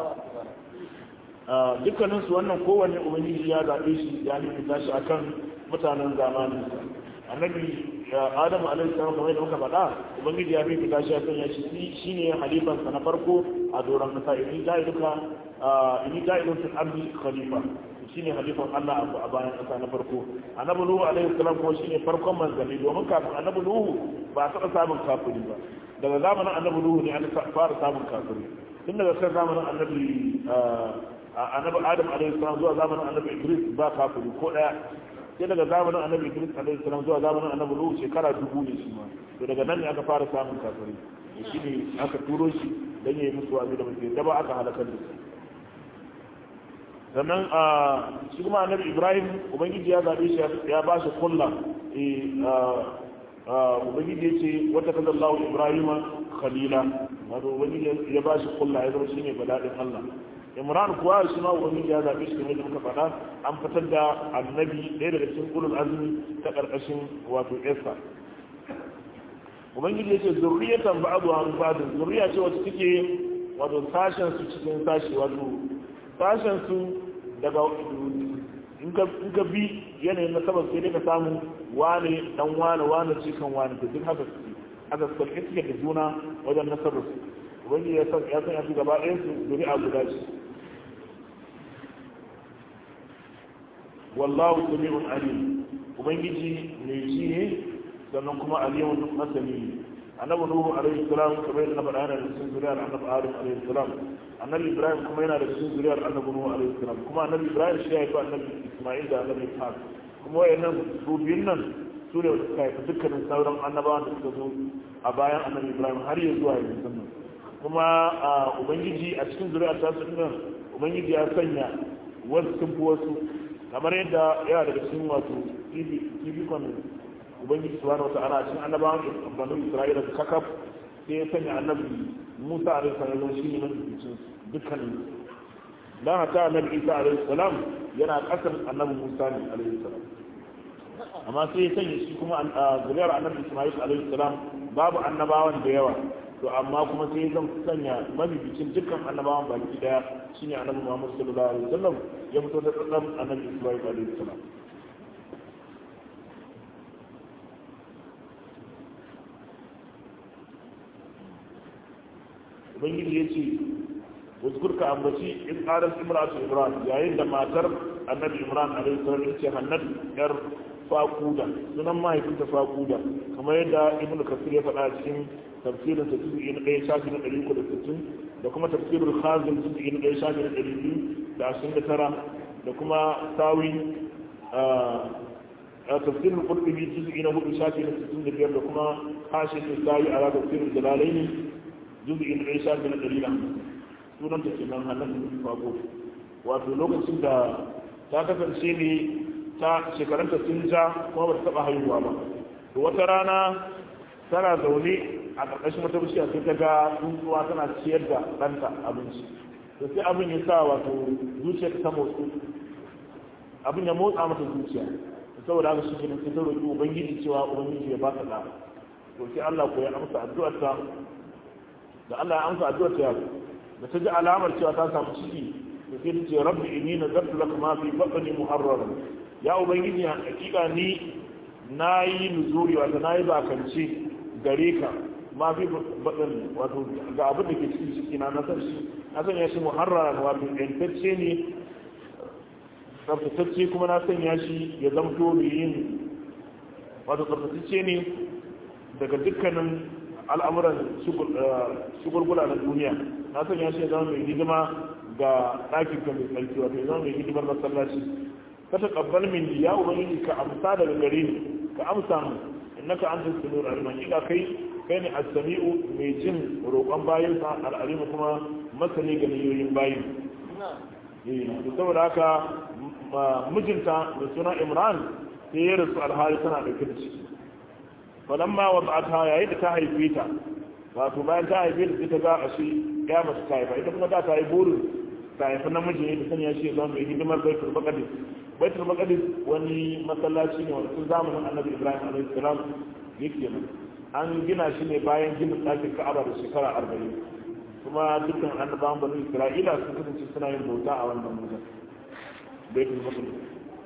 dukkanin su wannan kowanne ubangiji ya zaɓe shi ya bibita shi akan mutanen zamanin annabi adamu alaihi salam kamar da muka faɗa ubangiji ya fi fita shi akan ya shi shine halifan sa na farko a doron kasa idan ja'iluka in ja'ilun fil ardi khalifa shine halifan Allah a bayan kasa na farko annabi nuhu alaihi salam kuma shine farkon manzanni domin kafin annabi nuhu ba taɓa samun kafiri ba daga zamanin annabi nuhu ne an fara samun kafiri tun daga kan zamanin annabi annabi adam alaihi salam zuwa zamanin annabi idris ba kafiri ko daya sai daga zamanin annabi idris alaihi salam zuwa zamanin annabi nuhu shekara dubu ne shi ma to daga nan ne aka fara samun kafiri shi ne aka turo shi dan yayi musu wa'azi da mutum da ba aka halakar da su sannan a shi kuma annabi ibrahim ubangiji ya zabe shi ya ba shi kulla ubangiji ya ce wata kaza Allah ibrahima khalila wato ubangiji ya ba shi kulla ya zama shine badadin Allah imran kuwa shi ma ubangiji ya zabe shi kamar da muka faɗa an fitar da annabi ɗaya daga cikin ulul azmi ta ƙarƙashin wato esa ubangiji ya ce zurriyatan ba'adu an ba'du zurriya ce wacce take wato sashen su cikin sashi wato sashen su daga in ka bi yanayin nasabar sai dai ka samu wane dan wane wane cikin wane to duk haka suke haka suka suke da juna wajen nasabar su ubangiji ya san ya san ya su gaba ɗayan su zuri'a guda ce wallahu sami'un alim ubangiji mai ji ne sannan kuma alimun masani ne annabi nuhu alaihi salam kamar yadda na faɗa yana da cikin zuriyar annabi adam alaihi salam annabi ibrahim kuma yana da cikin zuriyar annabi nuhu alaihi salam kuma annabi ibrahim shi ya haifi annabi isma'il da annabi ishaq kuma wayannan su biyun nan su ne suka haifi dukkanin sauran annabawan da suka zo a bayan annabi ibrahim har ya zuwa yanzu sannan kuma ubangiji a cikin zuriyar ta su nan ubangiji ya sanya wasu sun fi wasu kamar yadda yana daga cikin wato fifikon ubangiji subhanahu wata'ala cikin annabawan banu isra'ila su kakaf sai ya sanya annabi musa alaihi salam shi ne mafificin dukkanin dan haka annabi isa alaihi salam yana kasar annabi musa ne alaihi salam amma sai ya sanya shi kuma zuriyar annabi isma'il alaihi salam babu annabawan da yawa to amma kuma sai zan sanya mabibicin dukkan annabawan baki daya shine annabi Muhammad sallallahu alaihi wasallam ya fito da tsadan annabi Ibrahim alaihi salam ubangiji ya ce wazkur ka ambaci in qalat imratu imran yayin da matar annabi imran alaihi salam ce hannat yar faquda sunan mahaifinta faquda kamar yadda ibnu kasir ya faɗa cikin tafsirin sa juz'i na ɗaya shafi na ɗari uku da sittin da kuma tafsirul khazin juz'i na ɗaya shafi na ɗari biyu da ashirin da tara da kuma sawi a tafsirul qurtubi juz'i na hudu shafi na sittin da biyar da kuma hashin sawi ala tafsirul jalalaini juz'i na ɗaya shafi na ɗari da sunanta kenan hannun fago wato lokacin da ta kasance ne ta shekarunta sun ja kuma ba ta taɓa haihuwa ba to wata rana tana zaune a ƙarƙashin wata bishiya sai ta ga tsuntsuwa tana ciyar da ɗanta abinci to sai abin ya sa wato zuciya ta motsu abin ya motsa mata zuciya saboda haka shi kenan sai ta roƙi ubangiji cewa ubangiji ya ba ta ɗa to sai Allah ko ya amsa addu'arta da Allah ya amsa addu'arta da ta ji alamar cewa ta samu ciki to sai ta ce rabbi inni nazartu laka ma fi batni muharraran ya ubangiji hakika ni nayi nuzuri wato nayi bakance gare ka ma fi batni wato ga abin da ke cikin ciki na nasar shi na sanya shi muharraran wato yantacce ne tsaftatacce kuma na sanya shi ya zamto mai yin wato tsaftatacce ne daga dukkanin al'amuran shugulgula na duniya na sanya shi zama mai hidima ga ɗakin ka mai tsarki wato ya zama mai hidimar masallaci ka ta ƙabbal min ya ubangiji ka amsa daga gare ni ka amsa mu innaka anta samiul alim hakika kai kai ne as-sami'u mai jin roƙon bayin sa al-alim kuma masani ga niyoyin bayin eh saboda haka mijinta mai suna Imran sai ya rasu alhali tana dauke da ciki falamma wada'ata yayin da ta haife ta wato bayan ta haife ta ta ga ashe ya mace ta haifa ita kuma da ta yi burin ta haifi namiji ne ta sanya shi zama mai hidimar baitul maqdis baitul maqdis wani masallaci ne wanda tun zamanin annabi ibrahim alaihi salam yake nan an gina shi ne bayan ginin ɗakin ka'aba da shekara arba'in kuma dukkan annabawan bani isra'ila sun kasance suna yin bauta a wannan wajen baitul maqdis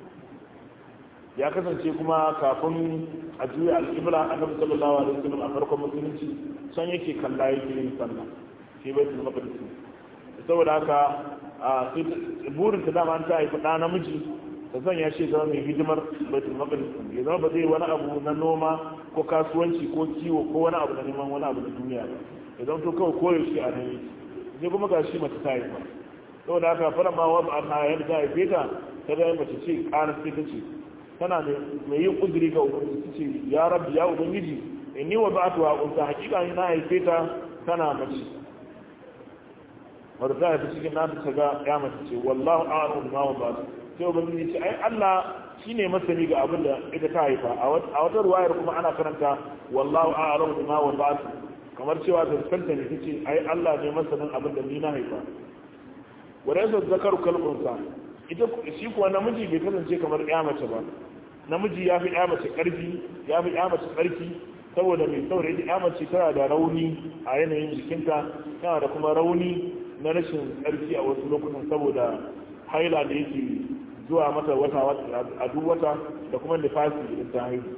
ya kasance kuma kafin a juya al'ibra annabi sallallahu alaihi wasallam a farkon musulunci san yake kalla yake yin sallah shi baitul maqdis saboda haka a burin ta dama ta haifi ɗa namiji ta sanya shi zama mai hidimar baitul maqdis ya zama ba zai wani abu na noma ko kasuwanci ko kiwo ko wani abu na neman wani abu na duniya ba ya zama to kawai koyo shi a nan sai kuma ga shi mace ta haifa saboda haka fara ma wa ba ta yadda ta haife ta ta ga mace ce ƙara sai ta ce tana mai yin uzuri ga ubangiji ta ce ya rabbi ya ubangiji inni wa ba'atu wa unsa hakika ni na haife ta tana mace wadda ta haifi cikin nata ta ga ya mace ce wallahu a'lamu bima wa ba'atu sai ubangiji ce ai Allah shine masani ga abin da ita ta haifa a wata ruwayar kuma ana karanta wallahu a'lamu bima wa ba'atu kamar cewa da kanta ne tace ai Allah ne masanin abin da ni na haifa wadda zakaru kalbunsa ita shi kuwa namiji bai kasance kamar ya mace ba namiji ya fi ya mace karfi ya fi ya mace tsarki saboda mai saboda ya mace tana da rauni a yanayin jikinta tana da kuma rauni na rashin tsarki a wasu lokutan saboda haila da yake zuwa mata wata a duk wata da kuma nifasi idan ta haihu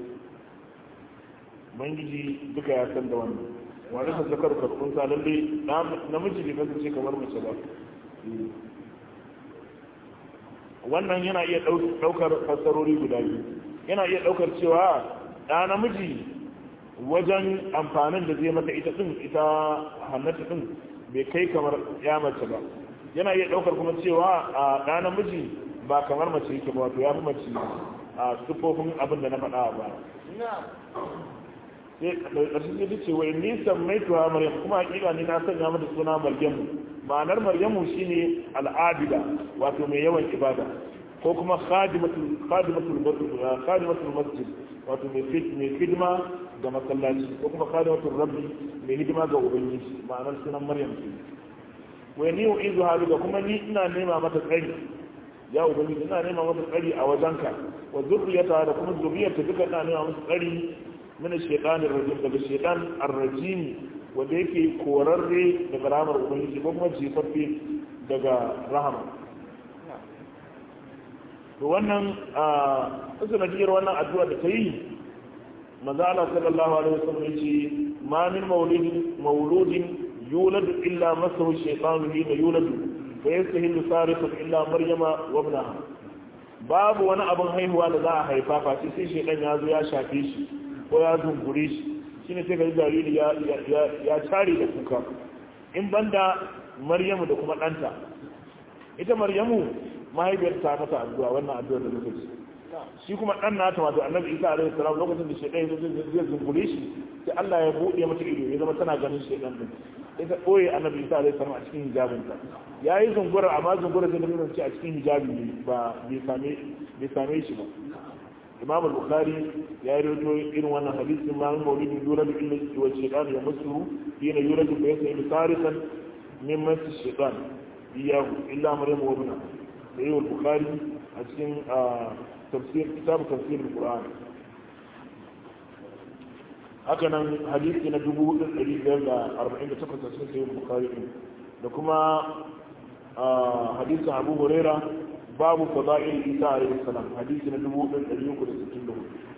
ubangiji duka ya san da wannan wani sa zakar karɓunsa lalle namiji bai kasance kamar mace ba wannan yana iya ɗaukar fassarori guda biyu yana iya ɗaukar cewa ɗa namiji wajen amfanin da zai mata ita ɗin ita hannata ɗin bai kai kamar ya mace ba yana iya ɗaukar kuma cewa a ɗa namiji ba kamar mace yake ba wato ya fi mace a siffofin abin da na faɗa ba sai ƙarshen sai ce wai nisan mai tuwa maryam kuma hakika ne na sanya mata suna maryamu ma'anar maryamu shine al'abida wato mai yawan ibada ko kuma khadimatul khadimatul masjid wato mai hidima ga masallaci ko kuma khadimatul rabbi mai hidima ga ubangiji ma'anar sunan maryam ce wai ni uizu halu da kuma ni ina nema mata tsari ya ubangiji ina nema mata tsari a wajenka wa zurriyata da kuma zuriyarta duka ina nema mata tsari من الشيطان الرجيم daga shaytan ar-rajim wanda yake korarre daga ramar ubangiji ko kuma jefaffe daga rahama to wannan a sanadiyar wannan addu'a da ta yi maza Allah sallallahu alaihi wasallam yace ma min maulidin mauludin yuladu illa masahu shaytanu hina yuladu fa yastahillu sarifan illa maryama wa ibnaha babu wani abin haihuwa da za a haifa face sai shaytan ya zo ya shafe shi ko ya zungure shi shine sai ga jariri ya ya ya tare da kuka in banda maryamu da kuma ɗanta ita maryamu mahaifiyar ta mata addu'a wannan addu'ar da muka ci shi kuma ɗan nata wato annabi isa alaihi salam lokacin da shaidan zai zungure shi sai Allah ya buɗe mata ido ya zama tana ganin shaidan din sai ta ɓoye annabi isa alaihi salam a cikin hijabinta ya yi zungurar amma zungurar zai nuna ce a cikin hijabi ne ba bai same shi ba imam al-bukhari ya yi rawaito irin wannan hadisin ma min maulidin yura da illa wa shaytan ya musu yana yura da bayan sai tarikan min masu shaytan iyahu illa maryam wa ibna sai al-bukhari a cikin tafsir kitab tafsir al-qur'an haka nan hadisi na 1548 a cikin sahih al-bukhari da kuma hadisin abu huraira babu fada'il isa alayhi salam hadisi na 1364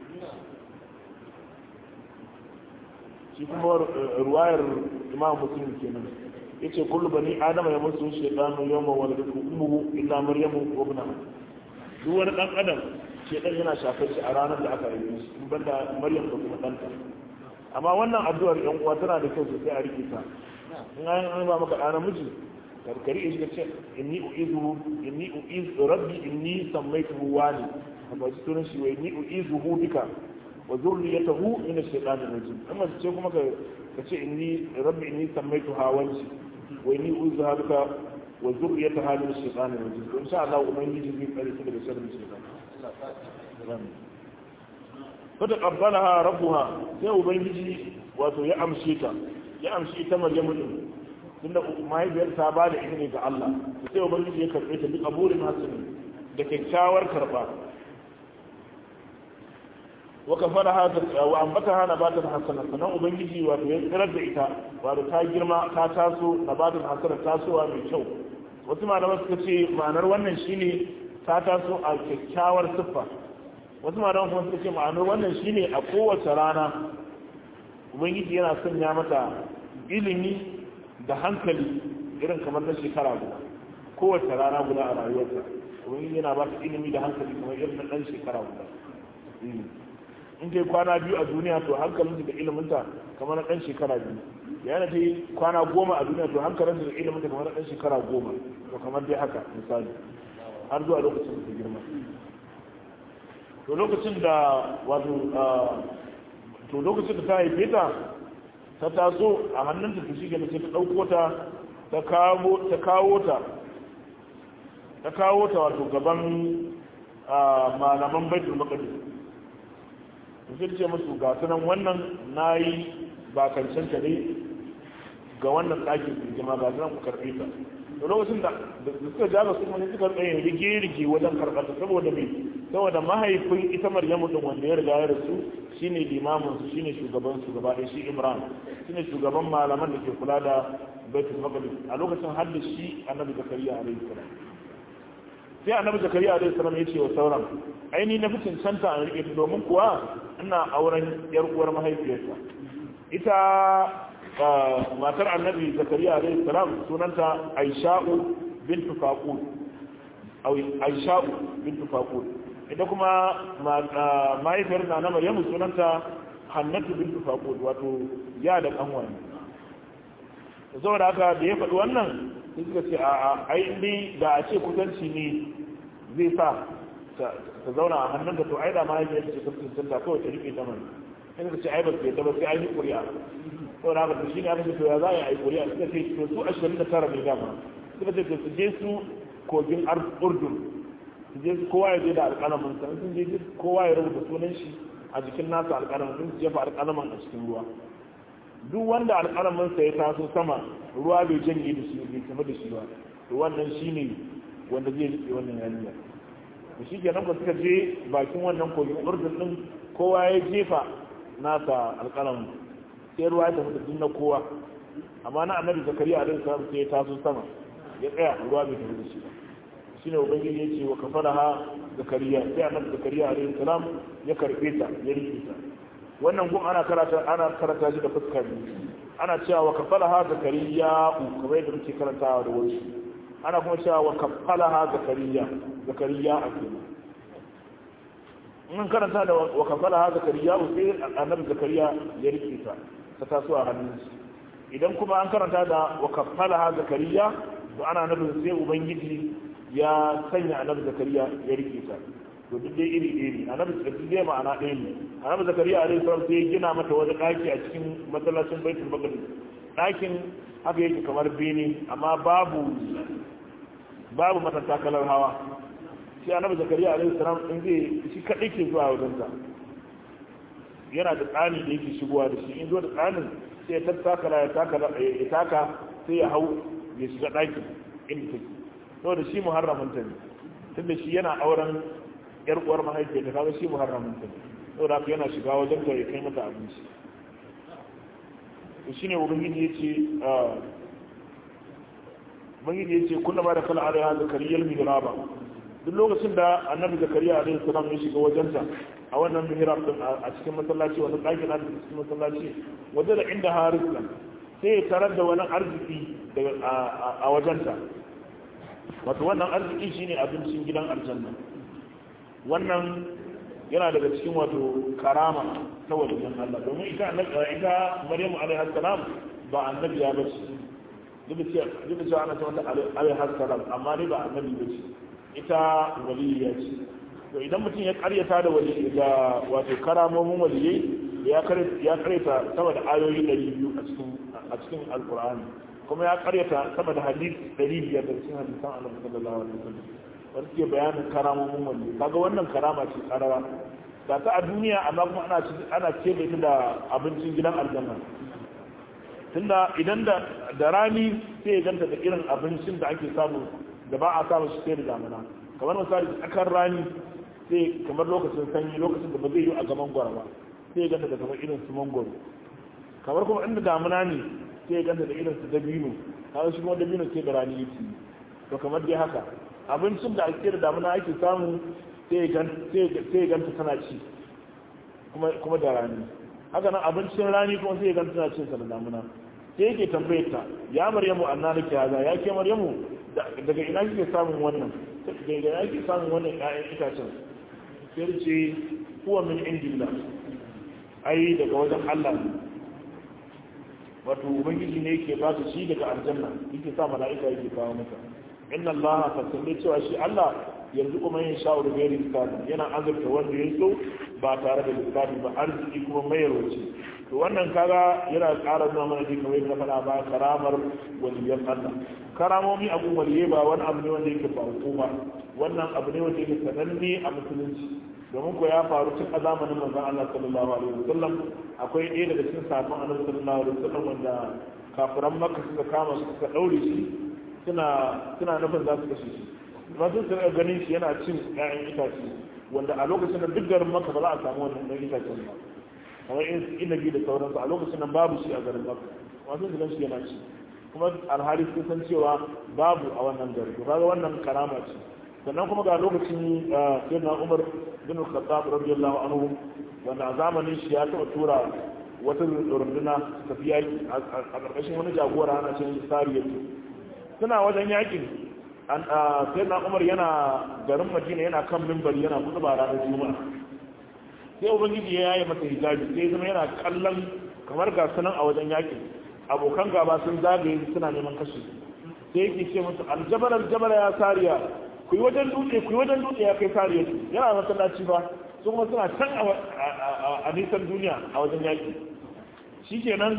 shi kuma ruwayar imam muslim kenan yace kullu bani adama ya musu shaytanu yawma waladatu ummuhu illa maryamu wa ibnaha duk wani dan adam shaytan yana shafar shi a ranar da aka yi shi in banda maryam da kuma danta amma wannan addu'ar yan uwa tana da kyau sosai a rike ta in an ba maka ɗa namiji karkari shi ce inni uizu inni uizu rabbi inni sammaytuhu wani amma shi sunan shi wa inni uizuhu bika wa zurriyatahu min ash-shaytanir rajim amma ce kuma ka ka ce inni rabbi inni sammaytuha wani wa inni uizuha bika wa zurriyataha min ash-shaytanir rajim to insha Allah ubangiji zai kare su daga sharrin shaytan fata qabbalaha rabbuha sai ubangiji wato ya amshe ta ya amshi ita maryamu din tunda mahaifiyar ta ba da izini ga Allah sai ubangiji ya karbe ta duk aburin hasani da kyakkyawar karba wa kafara hada wa ambata hana batan hasana sanan ubangiji wato ya tsirar da ita wato ta girma ta taso nabatin hasana tasowa mai kyau wasu malaman suka ce ma'anar wannan shine ta taso a kyakkyawar siffa wasu malaman kuma suka ce ma'anar wannan shine a kowace rana ubangiji yana sanya mata ilimi da hankali irin kamar na shekara guda kowace rana guda a rayuwarta ubangiji yana ba ta ilimi da hankali kamar irin na ɗan shekara guda in kai kwana biyu a duniya to hankalinta da iliminta kamar na ɗan shekara biyu yana ta yi kwana goma a duniya to hankalinta da iliminta kamar na ɗan shekara goma to kamar dai haka misali har zuwa lokacin da ta girma to lokacin da wato to lokacin da ta haife ta ta taso a hannunta ta shige sai ta ɗauko ta ta kawo ta ta kawo ta wato gaban malaman baitul maqdis sai ce musu ga sunan wannan nayi bakancin ta ne ga wannan ɗakin jama'a ga sunan ku karɓe ta da lokacin da suka ja ga kuma suka tsaye rige-rige wajen karɓar ta saboda mai saboda mahaifin ita maryamu din wanda ya riga ya rasu shine limamin su shine shugaban su gaba ɗaya shi imran shine shugaban malaman da ke kula da baitul maqdis a lokacin har da shi annabi zakariya alaihi salam sai annabi zakariya alaihi salam ya ce wa sauran aini na fi cancanta a rike ta domin kuwa ina auren yar uwar mahaifiyarsa ita matar annabi zakariya alaihi salam sunanta aisha'u bintu faqul aisha'u bintu faqul ita kuma mahaifiyar na na maryamu sunanta hannatu bintu faqul wato ya da kanwa ne saboda haka da ya faɗi wannan sai suka ce a ai indai da a ce kusanci ne zai sa ta zauna a hannunta to ai da mahaifiyar ce ta cancanta kawai ta rike ta mana sai suka ce ai ba su yadda ba sai an yi ƙuri'a saboda haka shi ne aka ce to ya za a yi ƙuri'a suka ce to su ashirin da tara ne dama suka ce to su je su kogin urdun su je kowa ya je da alƙalamin sa sun je kowa ya rubuta sunan shi a jikin nasa alƙalamin sun jefa alƙalamin a cikin ruwa duk wanda alƙalamin sa ya taso sama ruwa bai janye da shi bai kama da shi ba to wannan shine wanda zai rike wannan yarinya to shi kenan ba suka je bakin wannan kogin urdun din kowa ya jefa nasa alƙalamin sai ruwa ya tafi da na kowa amma na annabi zakariya alaihi salam sai ya taso sama ya tsaya ruwa bai tafi da shi ba shine ubangiji ya ce wa kafalaha zakariya sai annabi zakariya alaihi salam ya karbe ta ya rike ta wannan gun ana karata ana karanta shi da fuska biyu ana cewa wa kafalaha zakariya kamar yadda muke karantawa da wasu ana kuma cewa wa kafalaha zakariya zakariya a kenan in karanta da wa kafalaha zakariya sai annabi zakariya ya rike ta ta taso a hannunsa idan kuma an karanta da wa kafalaha zakariya to ana nufin sai ubangiji ya sanya annabi zakariya ya rike ta to duk dai iri iri annabi zakariya dai ma'ana ɗaya ne annabi zakariya alaihi salam sai ya gina mata wani ɗaki a cikin masallacin baitul maqdis ɗakin haka yake kamar bene amma babu babu mata takalar hawa shi annabi zakariya alaihi salam in zai shi kadai ke zuwa wajen ta yana da tsani da yake shigowa da shi in zo da tsanin sai ya tattaka ya taka ya taka sai ya hau ya shiga ɗakin inda take saboda shi muharramin ta ne tunda shi yana auren yar uwar mahaifiyar ta kaga shi muharramin ta ne saboda haka yana shiga wajen ta ya kai mata abinci to shine ubangiji yace ubangiji yace kunna ba da kala alaiha zakariyal mihraba duk lokacin da annabi zakariya alaihi salam ya shiga wajenta a wannan mihrab din a cikin masallaci wani ɗakin na cikin masallaci wajen da inda harisa sai ya tarar da wani arziki a wajenta wato wannan arziki shine abincin gidan aljanna wannan yana daga cikin wato karama ta wajen Allah domin ita ita Maryamu alaihi salam ba annabi ya bace duk da cewa ana cewa alaihi salam amma ne ba annabi bace ita waliyya ce to idan mutum ya karyata da wali da wato karamomin waliyai ya ya karyata sama da ayoyi 200 a cikin a cikin alqur'ani kuma ya karyata sama da hadisi 500 da cikin hadisan Annabi sallallahu alaihi wasallam wanda ke bayanin karamomin waliyai kaga wannan karama ce karara ga ta a duniya amma kuma ana ana ce da ita da abincin gidan aljanna tunda idan da da rani sai ya ganta da irin abincin da ake samu da ba a samu shi sai da damuna kamar misali tsakar rani sai kamar lokacin sanyi lokacin da ba zai yi a gaban gwara ba sai ya ganta da kamar irin su mangoro kamar kuma inda damuna ne sai ya ganta da irin su dabino kaga shi kuma dabino sai da rani yake to kamar dai haka abincin da ake da damuna ake samu sai ya ganta tana ci kuma da rani haka nan abincin rani kuma sai ya ganta tana cin sa da damuna sai yake tambayar ta ya maryamu anna nake haza ya ke maryamu daga ina kike samun wannan daga ina kike samun wannan ƴaƴan itacen sai ce huwa min indillah ai daga wajen Allah ne wato ubangiji ne yake ba su shi daga aljanna yake sa mala'ika yake kawo mata inna allaha fasalle cewa shi Allah yanzu kuma yin sha'ur gairi lissafi yana azurta wanda ya so ba tare da lissafi ba arziki kuma mayarwaci to wannan kaga yana ƙara nuna mana dai kamar yadda faɗa ba karamar waliyan Allah karamomi abu waliyai ba wani abu ne wanda yake ba hukuma wannan abu ne wanda yake sananne a musulunci domin ko ya faru tun a zamanin manzon Allah sallallahu alaihi wasallam akwai ɗaya daga cikin safin annabi sallallahu alaihi wasallam wanda kafiran makka suka kama su suka ɗaure shi suna suna nufin za su kashe shi masu su ganin shi yana cin ƴaƴan itace wanda a lokacin da duk garin maka ba za a samu wannan ɗan itacen ba kamar in inabi da sauransu a lokacin nan babu shi a garin maka masu su gan shi yana ci kuma alhali sun san cewa babu a wannan gari to kaga wannan karama ce sannan kuma ga lokacin sayyidina Umar bin Khattab radiyallahu anhu wanda a zamanin shi ya taɓa tura wata runduna tafi yaki a ƙarƙashin wani jagora ana cin sariyatu suna wajen yakin sai na umar yana garin madina yana kan mimbari yana kudu ba ranar juma'a sai ubangiji ya yi masa hijabi sai zama yana kallon kamar ga sunan a wajen yakin abokan gaba sun zagaye suna neman kashe sai yake ce musu aljabar aljabar ya sariya ku yi wajen dutse ku yi wajen dutse ya kai sariya yana masallaci ba su kuma suna can a nisan duniya a wajen yaki shikenan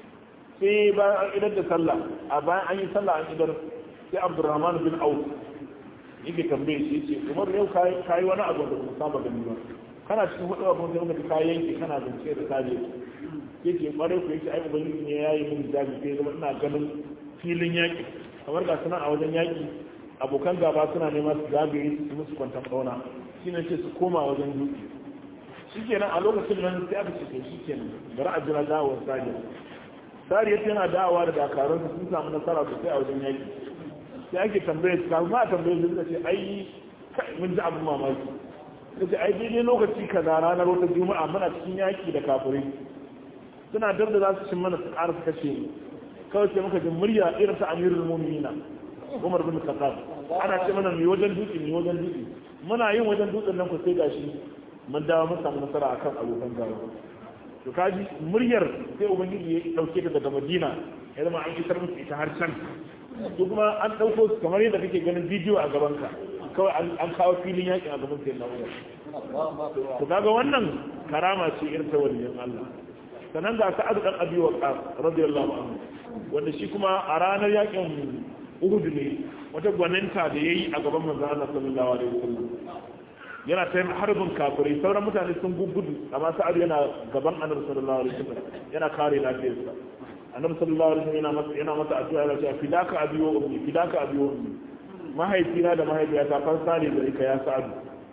sai bayan an idar da sallah a bayan an yi sallah an idar sai abdurrahman bin auf yake tambaye shi ce umar yau kayi wani abu da kuma saba gani ba kana cikin hudu abin sai muka ka yanke kana zance da sabe yake kwarai ku yake ai ubangiji ne yayi min jabi sai zama ina ganin filin yaki kamar ga suna a wajen yaki abokan gaba suna nema su zagaye su musu kwantan kauna shine ce su koma wajen dutse shikenan a lokacin nan sai aka ce to shikenan bari a jira dawowar sabe sariyar yana da'awa da dakarunsa sun samu nasara sosai a wajen yaki sai ake tambaye su kafin ma a tambaye su suka ce ai mun ji abin mamaki suka ce ai daidai lokaci kaza ranar wata juma'a muna cikin yaki da kafirai suna dab da za su cin mana su ƙara su kashe mu kawai sai muka ji murya irin ta amirul mu'minina Umar bin Khattab ana ce mana mai wajen dutse mai wajen dutse muna yin wajen dutsen nan ku sai gashi mun dawo mun samu nasara akan abokan gaba to kaji muryar sai ubangiji ya dauke ta daga Madina ya zama an fitar musu ita har can to kuma an dauko su kamar yadda kake ganin bidiyo a gaban ka kawai an kawo filin yakin a gaban sayyidina Umar to kaga wannan karama ce irin ta waliyan Allah sannan ga Sa'ad dan Abi Waqqas radiyallahu anhu wanda shi kuma a ranar yakin Uhud ne wata gwaninta da yayi a gaban manzon Allah sallallahu alaihi wasallam yana ta yin harbin kafirai sauran mutane sun gugudu amma sa'ad yana gaban annabi sallallahu alaihi wasallam yana kare lafiyarsa annabi sallallahu alaihi wasallam yana masa yana masa addu'a yana cewa fidaka abi wa ummi fidaka abi wa ummi mahaifina da mahaifiyata fansa ne da ka ya sa'adu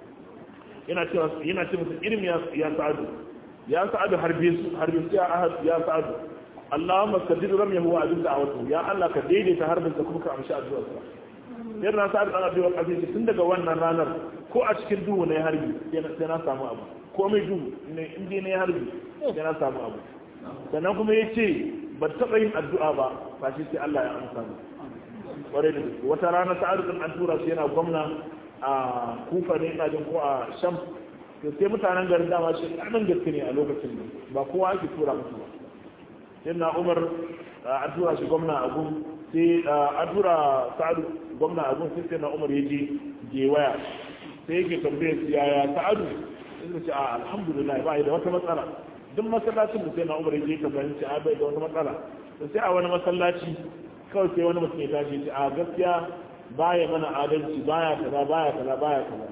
yana cewa yana ce masa irin ya ya sa'adu ya sa'adu harbe su harbe su ya ahad ya sa'adu Allahumma sadid ramyahu wa adil da'watu ya Allah ka daidaita harbin sa kuma ka amshi addu'arsa yadda na sa'ad dan abiyar kasance tun daga wannan ranar ko a cikin duhu na ya harbi sai na samu abu ko mai duhu ne inda na ya harbi sai na samu abu sannan kuma ya ce ba taɓa yin addu'a ba ba shi sai Allah ya amsa mu ƙwarai da gaske wata rana sa'ad dan an tura shi yana gwamna a kufa ne ina jin ko a sham to sai mutanen garin dama shi ɗan gaske ne a lokacin ba kowa ake tura musu ba sai na umar an tura shi gwamna a gun sai an tura sa'adu gwamna a gun sai sai na umar ya je gewaya sai yake tambaye su yaya sa'adu sai ce a alhamdulillah ba da wata matsala duk masallacin da sai na umar ya je tambaye ce a bai da wata matsala to sai a wani masallaci kawai sai wani mutum ya tashi ce a gaskiya baya mana adalci baya kaza baya kaza baya kaza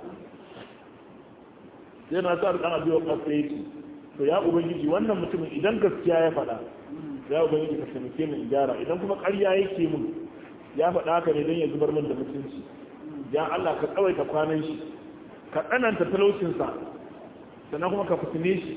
sai na sa'adu dan abiyo kasa yake to ya ubangiji wannan mutumin idan gaskiya ya faɗa ya ubangiji ka taimake mu gyara idan kuma ƙarya yake mun ya faɗa haka ne don ya zubar min da mutunci ya Allah ka tsawaita kwanan shi ka tsananta talaucinsa sannan kuma ka fitine shi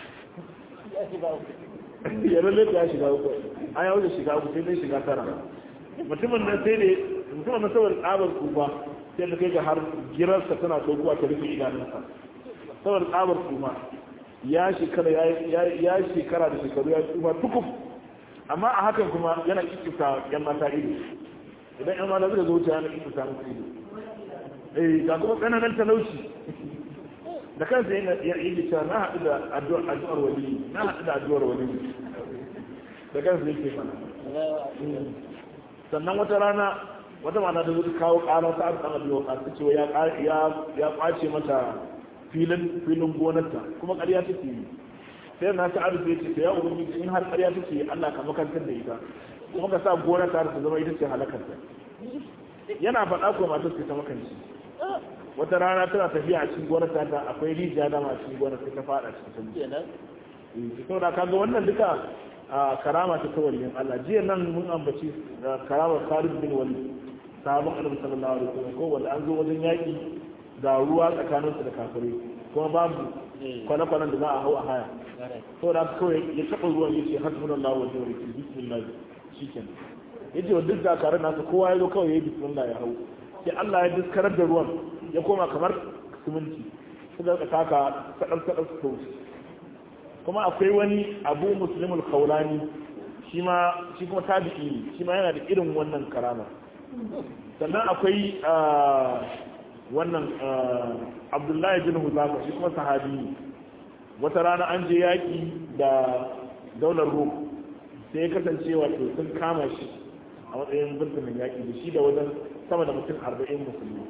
ya lalle ya shiga uku an yawo da shiga uku sai dai shiga tara mutumin nan sai ne mutumin nan saboda tsabar kufa sai da kai ga har girarsa tana saukuwa ta rufe idanunsa saboda tsabar kuma ya shekara ya shekara da shekaru ya tsufa tukuf amma a hakan kuma yana kikisa yan mata ido idan yan mata suka zo wuce yana kikisa musu ido eh ga kuma tsananan talauci da kansa yana yi cewa na haɗu da addu'ar wali na haɗu da addu'ar wali da kansa yake fana sannan wata rana wata mata da zuwa kawo ƙara ta abu ɗan abu ta cewa ya ƙwace mata filin filin gonarta kuma ƙarya take yi sai na ta arziki ce ta ya ubangiji in har ƙarya take Allah ka makantar da ita kuma ka sa gonar ta ta zama ita ce halakarta yana faɗa ko matar ta makanci wata rana tana tafiya a cikin gonar ta akwai rijiya da ma cikin gonar ta faɗa cikin ta to da kaga wannan duka karama ta ta waliyin Allah jiya nan mun ambaci karamar Khalid bin Walid sahabban Annabi sallallahu alaihi wasallam ko wanda an zo wajen yaki ga ruwa tsakaninsu da kafirai kuma babu kwane-kwanen da za a hau a haya to da kawai ya taɓa ruwan ya ce hasbun Allah wa jawar ki bismillah shi ke ya ce wa duk zakarar nasa kowa ya zo kawai ya yi bismillah ya hau sai Allah ya diskarar da ruwan ya koma kamar siminti su da taka sadar sadar su kauce kuma akwai wani abu muslimul kaulani shi ma shi kuma tabi'i ne shi ma yana da irin wannan karama sannan akwai wannan abdullahi bin huzafa shi kuma sahabi ne wata rana an je yaƙi da daular rum sai ya kasance wato sun kama shi a matsayin birnin yaƙi da shi da wajen sama da mutum arba'in musulmi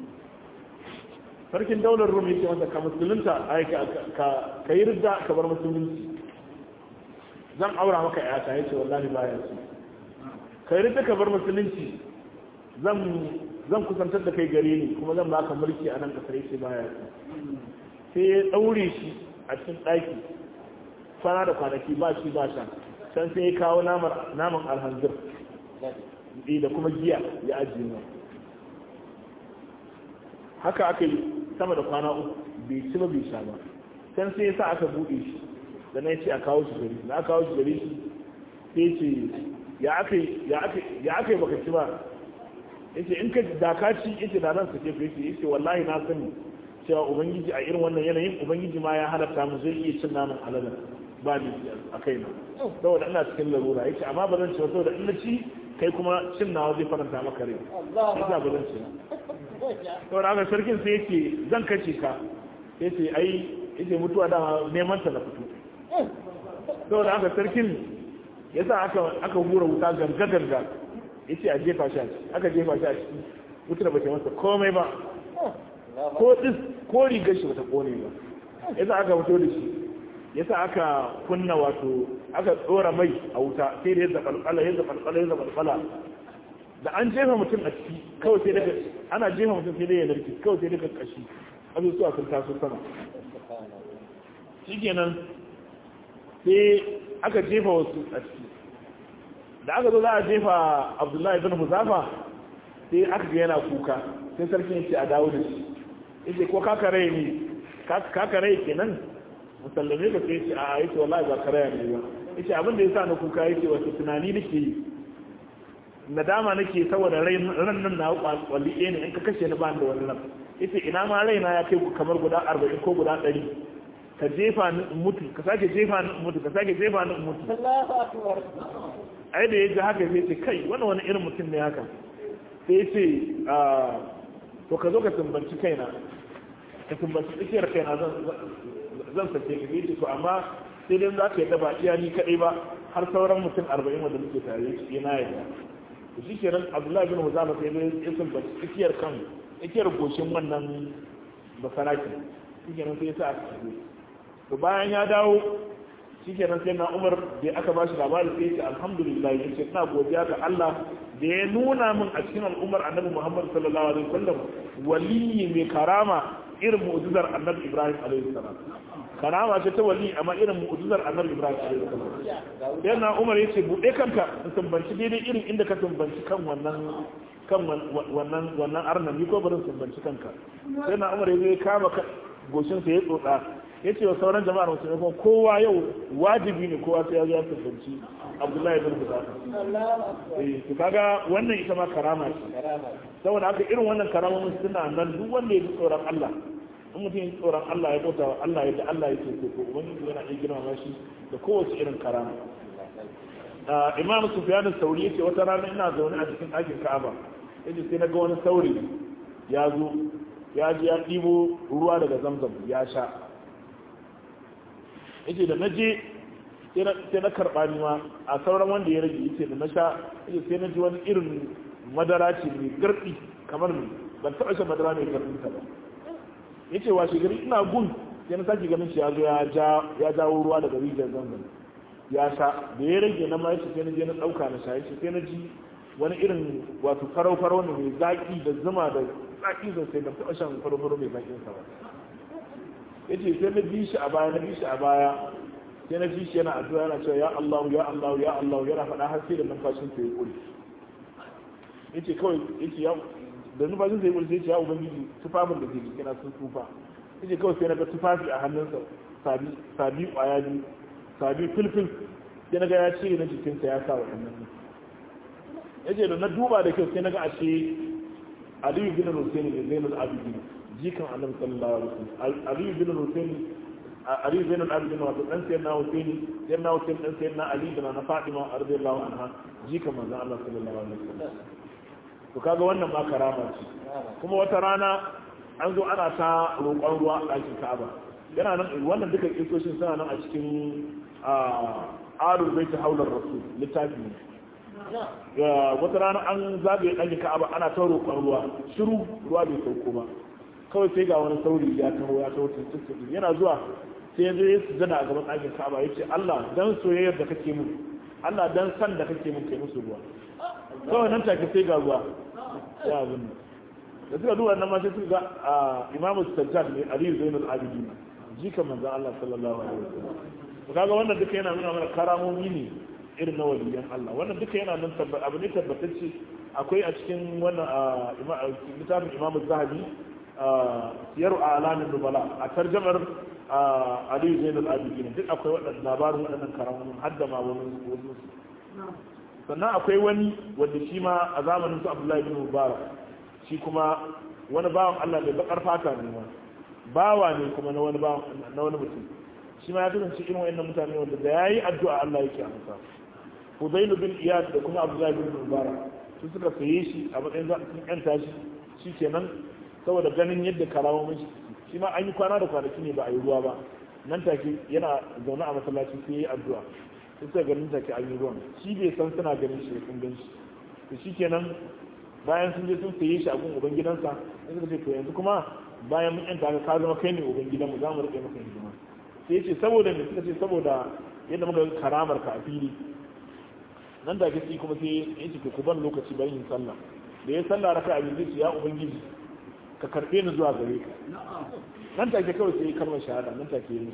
sarkin daular rum yake masa ka musulunta ka yi ridda ka bar musulunci zan aura maka yata ya ce wallahi baya su ka yi ridda ka bar musulunci zan zan kusantar da kai gare ni kuma zan baka mulki a nan kasar yake baya sai ya daure shi a cikin ɗaki kwana da kwanaki ba shi ba sha can sai ya kawo naman alhanzir da kuma giya ya ajiye mu haka aka yi sama da kwana uku bai ci ba bai sha ba can sai ya sa aka buɗe shi da na ce a kawo shi gari na kawo shi gari shi sai ce ya aka ya aka ya aka baka ci ba yace in ka da ka ci yace da nan sake yace yace wallahi na sani cewa ubangiji a irin wannan yanayin ubangiji ma ya halatta mu zai iya cin naman alalan ba ni a kai na saboda ina cikin larura yace amma ba zan ci ba saboda in na ci kai kuma cin nawa zai faranta maka rai yasa ba zan ci saboda haka sarkin sai yace zan kace ka yace ai yace mutuwa dama neman ta na fito saboda haka sarkin yasa aka aka hura wuta ganga ganga yace a jefa shi a ciki aka jefa shi a ciki wutar ba ta masa komai ba ko dis ko rigar shi bata kone ba yasa aka fito da shi yasa aka kunna wato aka tsora mai a wuta sai da yadda balbala yadda balbala yadda balbala da an jefa mutum a ciki kawai sai daga ana jefa mutum sai dai ya narki kawai sai daga kashi azuzuwa sun taso sama shikenan sai aka jefa wasu a ciki da aka zo za a jefa abdullahi bin huzafa sai aka ga yana kuka sai sarki ya ce a dawo da shi yace ko kaka rai ne kaka rai kenan musallame ka sai ce a yace wallahi ba karaya ne ba yace abin da yasa na kuka yace wato tunani nake yi nadama nake saboda rai ran nan na kwalli ɗaya ne in ka kashe ni ba da wani nan yace ina ma raina ya kai kamar guda 40 ko guda 100 ka jefa ni in mutu ka sake jefa ni in mutu ka sake jefa ni in mutu Allahu akbar ai da yaji haka sai ce kai wannan wani irin mutum ne haka sai ce to ka zo ka tumbanci kaina ka tumbanci tsakiyar kaina zan sake ka yace to amma sai dai za ka yi ba iya ni kaɗai ba har sauran mutum arba'in wanda muke tare shi yana yadda to shi kenan abdullahi bin huzama sai dai ya tumbanci tsakiyar kan tsakiyar goshin wannan basaraki shi kenan sai ya sa aka shigo to bayan ya dawo shi kenan sai na umar da aka ba shi labarin sai ce alhamdulillah ya ce ina godiya ga Allah da ya nuna min a cikin al'ummar annabi Muhammad sallallahu alaihi wasallam waliyi mai karama irin mu'jizar annabi Ibrahim alaihi salam karama ce ta wali amma irin mu'jizar annabi Ibrahim alaihi salam sai na umar ya ce bude kanka in tumbanci daidai irin inda ka tumbanci kan wannan kan wannan wannan arnan ni ko barin tumbanci kanka sai na umar ya kama goshin sa ya tsotsa ya ce wa sauran jama'ar musulmi kuma kowa yau wajibi ne kowa sai ya zo ya tabbaci abdullahi bin bukata eh to kaga wannan ita ma karama ce saboda haka irin wannan karama suna nan duk wanda ya ji tsoron Allah in mutum ya ji tsoron Allah ya bauta wa Allah yadda Allah yake so ko ubangiji yana iya girmama shi da kowace irin karama imam sufyan sauri yace wata rana ina zaune a cikin ɗakin ka'aba yace sai na ga wani sauri ya zo ya ji ya ɗibo ruwa daga zamzam ya sha yace da na je sai na karɓa ni ma a sauran wanda ya rage yace da na sha yace sai na ji wani irin madara ce mai garɗi kamar ni ban taɓa shan madara mai garɗi ta ba yace washe gari ina gun sai na sake ganin shi ya zo ya jawo ruwa daga rijiyar zanzan ya sha da ya rage na ma yace sai na je na ɗauka na sha yace sai na ji wani irin wato farau farau ne mai zaƙi da zuma da zaƙi sosai ban taɓa shan farau farau mai zaƙin sa ba yace sai na bi shi a baya na bi shi a baya sai na bi shi yana addu'a yana cewa ya Allah ya Allah ya Allah yana faɗa har sai da numfashin sa ya kure yace kawai yace ya da numfashin sa ya kure sai yace ya ubangiji tufafin da ke jikina sun tufa yace kawai sai na ga tufafi a hannunsa sabi sabi kwaya biyu sabi filfil sai na ga ya cire na jikinsa ya sa wa hannun yace da na duba da kyau sai na ga ashe Aliyu bin Hussein ne Zainul Abidin jikan annabi sallallahu alaihi wasallam ali bin husayn ali bin al-abidin wato dan sayyidina husayn sayyidina husayn dan sayyidina ali da na fatima radiyallahu anha jikan manzon Allah sallallahu alaihi wasallam to kaga wannan ma karama ce kuma wata rana an zo ana ta roƙon ruwa a ɗakin Ka'aba yana nan wannan duka kisoshin suna nan a cikin arul baiti haular rasul littafi ne wata rana an zagaye ɗakin Ka'aba ana ta roƙon ruwa shiru ruwa bai sauko ba kawai sai ga wani sauri ya taho ya taho tuntuntun yana zuwa sai ya zai su zana a gaban ɗakin kaba ya ce Allah dan soyayyar da kake mun Allah dan san da kake mun kai musu ruwa kawai nan take sai ga ruwa ya abin da suka duba nan ma sai suka ga imamu sajjad ne aliyu zainul abidin jika manzon Allah sallallahu alaihi wasallam to kaga wannan duka yana nuna mana karamomi ne irin na waliyan Allah wannan duka yana nan tabbata abu ne tabbatacce akwai a cikin wannan littafin imamu zahabi siyar a alamin nubala a tarjamar aliyu zainul abidin duk akwai waɗannan labarin waɗannan karamun hadda ma wani wasu sannan akwai wani wanda shi ma a zamanin su abdullahi bin mubarak shi kuma wani bawan Allah mai bakar fata ne ma bawa ne kuma na wani bawan na wani mutum shi ma ya kasance irin wayannan mutane wanda da yayi addu'a Allah yake amsa Hudayl bin Iyad da kuma Abdullahi bin Mubarak su suka saye shi a matsayin za su yanta shi shikenan saboda ganin yadda karamomin shi shi ma an yi kwana da kwanaki ne ba a yi ruwa ba nan take yana zaune a masallaci sai yayi addu'a sai suka ganin take an yi ruwan shi bai san suna ganin shi sun gan shi to shikenan bayan sun je sun saye shi a gun uban gidansa sai suka ce to yanzu kuma bayan mun yanta ka ka zama kai ne uban gidanmu za mu rike maka hidima sai ce saboda ne suka ce saboda yadda muka ga karamar ka a fili nan da gaske kuma sai ya ce ku ban lokaci bayan yin sallah da ya sallah raka a zai ce ya ubangiji ka karbe ni zuwa gare ka nan take kawai sai kalmar shahada nan take yi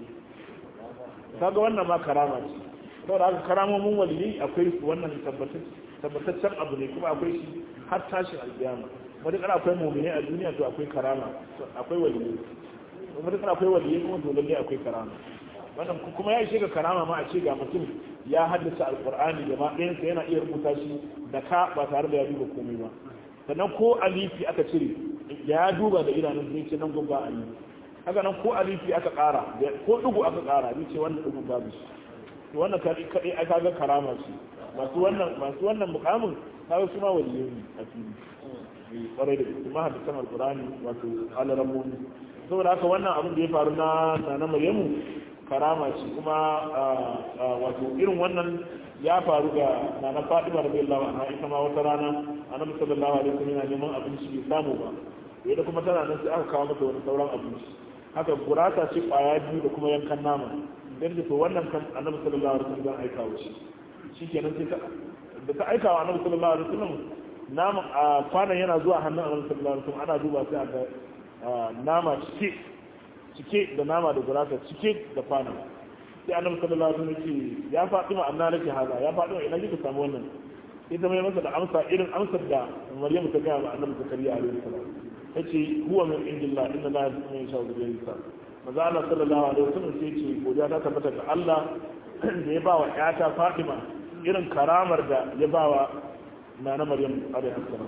kaga wannan ma karama ce saboda haka karamomin waliyai akwai su wannan tabbataccen abu ne kuma akwai shi har tashin alƙiyama matuƙar akwai mumine a duniya to akwai karama akwai waliyai matuƙar akwai waliyai kuma dole ne akwai karama wannan kuma ya ishe ga karama ma a ce ga mutum ya haddace alƙur'ani da ma ɗayansa yana iya rubuta shi da ka ba tare da ya duba komai ba sannan ko alifi aka cire ya duba da idanun zai ce nan gun ba alifi haka nan ko alifi aka ƙara ko ɗugu aka ƙara zai ce wannan ɗugun babu shi to wannan kaɗai aka ga karama ce masu wannan masu wannan mukamin kaga su ma waliyai ne a fili kwarai da gaske mahaddisan alkurani wato alaramoni saboda haka wannan abin da ya faru na nana maryamu karama ce kuma wato irin wannan ya faru ga nana fadima da bai lawa na ita ma wata rana annabi sallallahu alaihi wasallam yana neman abinci bai samu ba yadda kuma tana nan sai aka kawo mata wani sauran abinci haka gurasa ce kwaya biyu da kuma yankan nama dan da to wannan kan annabi sallallahu alaihi wasallam aika wa shi shikenan sai ta da ta aika wa annabi sallallahu alaihi wasallam nama a kwanan yana zuwa hannun annabi sallallahu alaihi wasallam ana duba sai aka nama cike cike da nama da gurasa cike da kwanan sai annabi sallallahu alaihi wasallam ce ya faɗi ma anna nake haza ya faɗi ma ina kika samu wannan sai ta mai masa da amsa irin amsar da Maryamu ta gaya wa annabi Zakariya alaihi salam tace huwa min indillah inna la yasmu insha Allah bi yasa maza Allah sallallahu alaihi wasallam sai ce godiya ta tabbata ga Allah da ya ba wa ƴata Fatima irin karamar da ya ba wa nana Maryam alaihi salam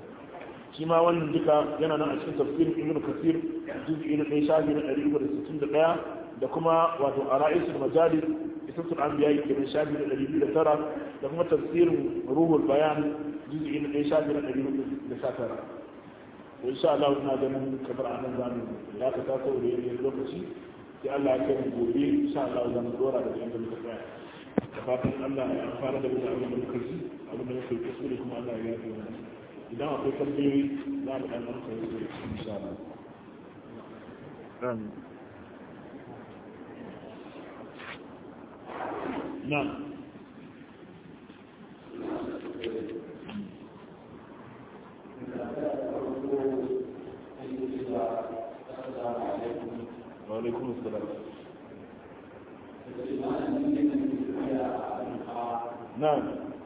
shi ma wannan duka yana nan a cikin tafsirin Ibn Kathir juz'i na 1 shafi na 161 da kuma wato ara'isul majalis isasul anbiya kenan shafi na 209 da kuma tafsirin ruhul bayan juz'i na 1 shafi na 419 insha Allah ina ganin kamar a nan zamu ya ka ta kawo da yin lokaci sai Allah ya kai mu gobe insha Allah zan dora da yanda muka tsaya da fatan Allah ya fara da mu abin da muka ji abin da muka yi kuskure kuma Allah ya yi mana idan akwai tambayoyi za mu dan amsa su insha Allah amin نعم وعليكم السلام نعم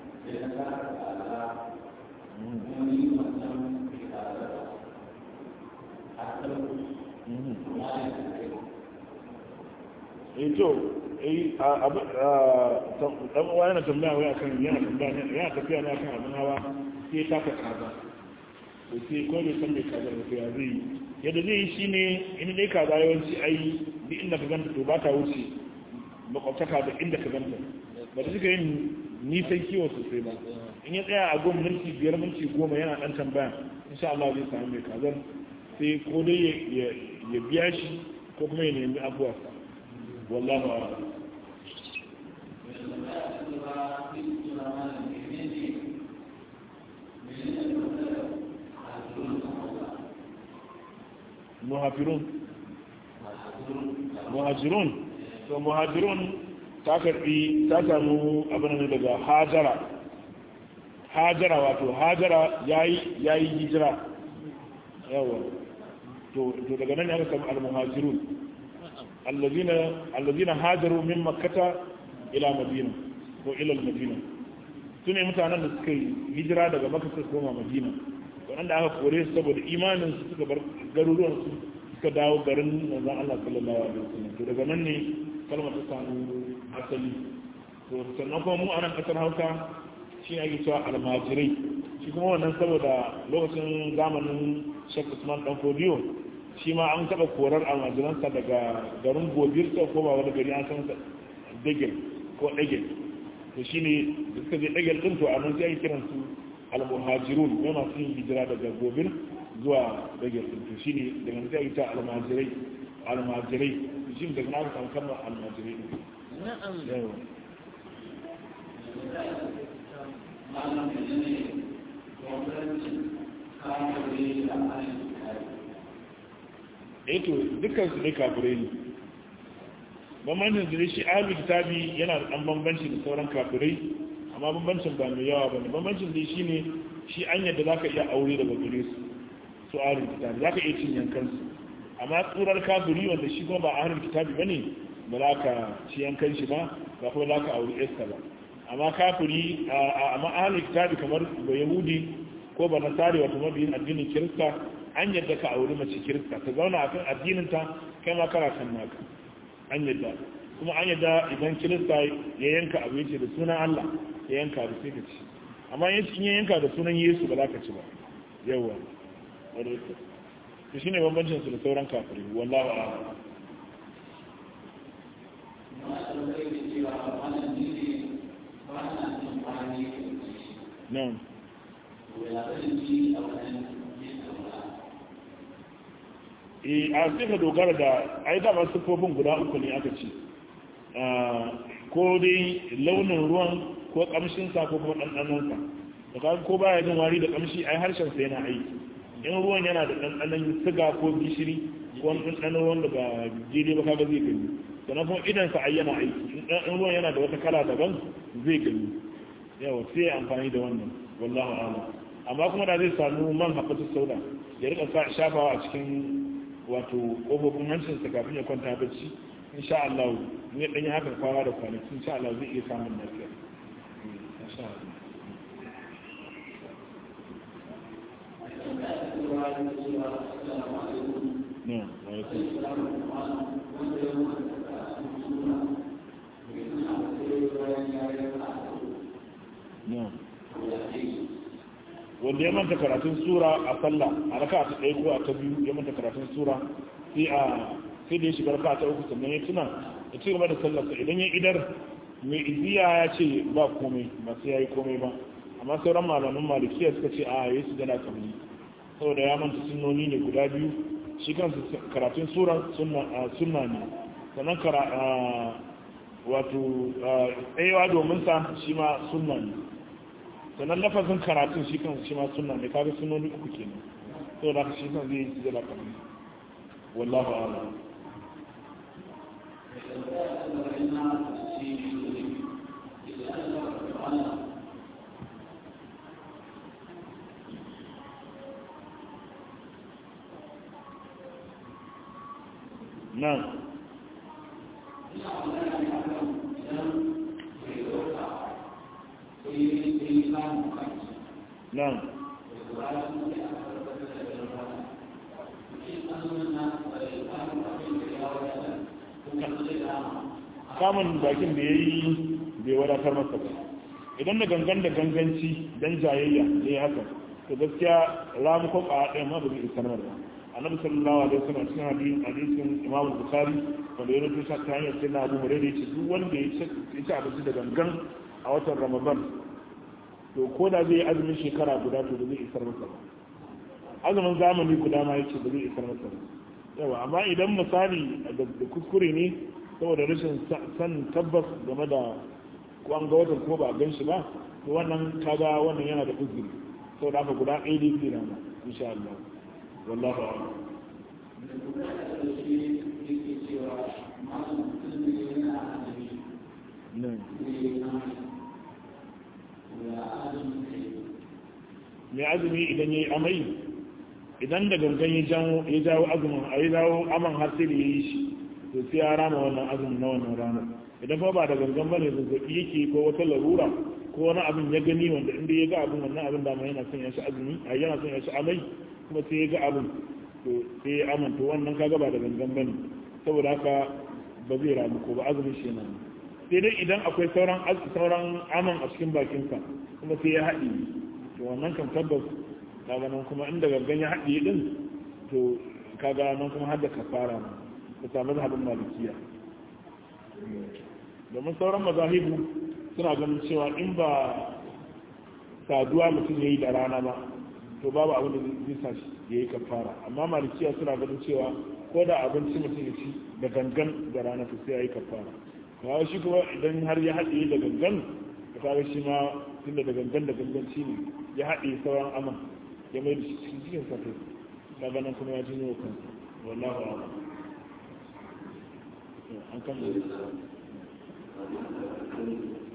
eh to eh abu dan uwa yana tambaya wai akan yana tambaya yana tafiya ne akan abin hawa sai ta ka kaza to sai ko bai san me kaza ba sai ya zai yadda zai yi shine in dai kaza yawanci ai duk inda ka ganta to ba ta wuce makwabtaka da inda ka ganta ba ta suka yin nisan kiwo sosai ba in ya tsaya a goma minti biyar minti goma yana dan tambaya insha Allah zai samu mai kazar sai ko dai ya biya shi ko kuma ya nemi abuwarsa wallahu a'lam muhafirun muhajirun to muhajirun ta karbi ta samu abin da daga hajara hajara wato hajara yayi yayi hijira yawa to to daga nan aka samu al-muhajirun allazina allazina hajaru min makkata ila madina ko ila al-madina sune mutanen da suka yi hijira daga makka suka koma madina wanda aka kore su saboda imanin su suka bar garuruwan su suka dawo garin manzon Allah sallallahu alaihi wasallam to daga nan ne kalmar ta samu asali to sannan kuma mu a nan kasar hausa shi ne ake cewa almajirai shi kuma wannan saboda lokacin zamanin shek usman dan fodiyo shi ma an taɓa korar almajiransa daga garin gobirta ko ba wani gari an san dagel ko dagel to shi ne da suka je dagel ɗin to a nan sai ake kiran su almuhajirun ne masu yin hijira daga gobir zuwa dagel ɗin to shi ne daga nan sai ake cewa almajirai almajirai shi daga na samu kalmar almajirai ɗin na'am malam da ne gwamnati kamar da ahalin eh to dukkan su ne kafirai ne bambancin da shi ahli kitabi yana da dan bambanci da sauran kafirai amma bambancin ba mai yawa bane bambancin da shi ne shi an yadda zaka iya aure daga gare su su ahli kitabi zaka iya cin yankan su amma tsurar kafiri wanda shi kuma ba ahli kitabi bane ba za ka ci yankan shi ba ba kuma za ka aure esta ba amma kafiri amma ahli kitabi kamar ba yahudi ko ba nasari wato mabiyin addinin kirista an yadda ka auri mace kirista ta zauna akan addininta kai ma kana kan naka an yadda kuma an yadda idan kirista ya yanka abu yace da sunan Allah ya yanka da sai ka ci amma in ya yanka da sunan Yesu ba za ka ci ba yawa to shine bambancin su da sauran kafirai wallahi a'lam na'am e a sai ka dogara da ai dama siffofin guda uku ne aka ce ko dai launin ruwan ko kamshinsa ko kuma ɗanɗanonsa da kaga ko baya jin wari da kamshi ai harshen sa yana aiki in ruwan yana da ɗanɗanon siga ko gishiri ko wani ɗanɗanon wanda ba daidai ba kaga zai gani sannan kuma idan sa ai yana aiki in ruwan yana da wata kala daban zai gani yawa sai amfani da wannan wallahu a'lam amma kuma da zai samu man haɓatu sauda ya rika shafawa a cikin wato ƙofofin hancinsa kafin ya kwanta bacci insha Allah in ya ɗanyi haka kwana da kwanaki insha Allah zai iya samun lafiya insha Allah No, no. wanda ya manta karatun sura a sallah a raka ta ɗaya ko a ta biyu ya manta karatun sura sai a sai da ya shiga raka ta uku sannan ya tuna ya ci gaba da sallarsa idan ya idar mai iziya ya ce ba komai ba sai ya yi komai ba amma sauran malamin malikiya suka ce a yi su gana kamni saboda ya manta sunnoni ne guda biyu shi kansu karatun sura sunna ne sannan kara wato tsayewa domin sa shi ma sunna ne sannan lafazin karatun shi kan shi ma suna ne kaga sunoni uku kenan to da shi kan zai yi zala kamar wallahu a'lam nan nan kamun bakin da ya yi bai wadatar masa ba idan da gangan da ganganci don jayayya da ya haka to gaskiya ramukon a ɗaya ma ba zai isar ba annabi sallallahu alaihi wasallam cikin hadisin hadisin imamu bukhari wanda ya rubuta ta hanyar sai na abu hurairah yace duk wanda ya ci abinci da gangan a watan ramadan to ko da zai azumin shekara guda to ba zai isar masa ba azumin zamani guda ma yace ba zai isar masa ba yawa amma idan misali da kuskure ne saboda rashin san tabbas game da ko an ga watan ko ba a gan shi ba to wannan kaga wannan yana da uzuri saboda haka guda ɗaya ne ke rana insha Allah wallahu a'lam mai azumi idan ya yi amai idan da gangan ya jawo azumin a yi jawo aman har sai da ya yi shi to sai ya rama wannan azumin na wannan ranar idan kuma ba da gangan ba ne zazzaɓi yake ko wata larura ko wani abin ya gani wanda inda ya ga abin wannan abin dama yana son ya shi azumi a yana son ya shi amai kuma sai ya ga abin to sai ya amanta wannan kaga ba da gangan ba ne saboda haka ba zai ramu ko ba azumin shi yana sai dai idan akwai sauran sauran aman a cikin bakinsa kuma sai ya haɗi to wannan kan tabbas kaga nan kuma inda gangan ya haɗi din to kaga nan kuma har da kafara ma ka samu zahabin malikiya domin sauran mazahibu suna ganin cewa in ba saduwa mutum ya yi da rana ba to babu abin da zai sa shi ya yi kafara amma malikiya suna ganin cewa ko da abinci mutum ya ci da gangan da rana to sai ya yi kafara kawai shi kuma idan har ya haɗe da gangan da kaga shi ma tunda da gangan da ganganci ne ya haɗe sauran aman ya mai da shi cikin cikin sa kai kaga nan kuma ya jinyo kansa wallahu a'lam an kan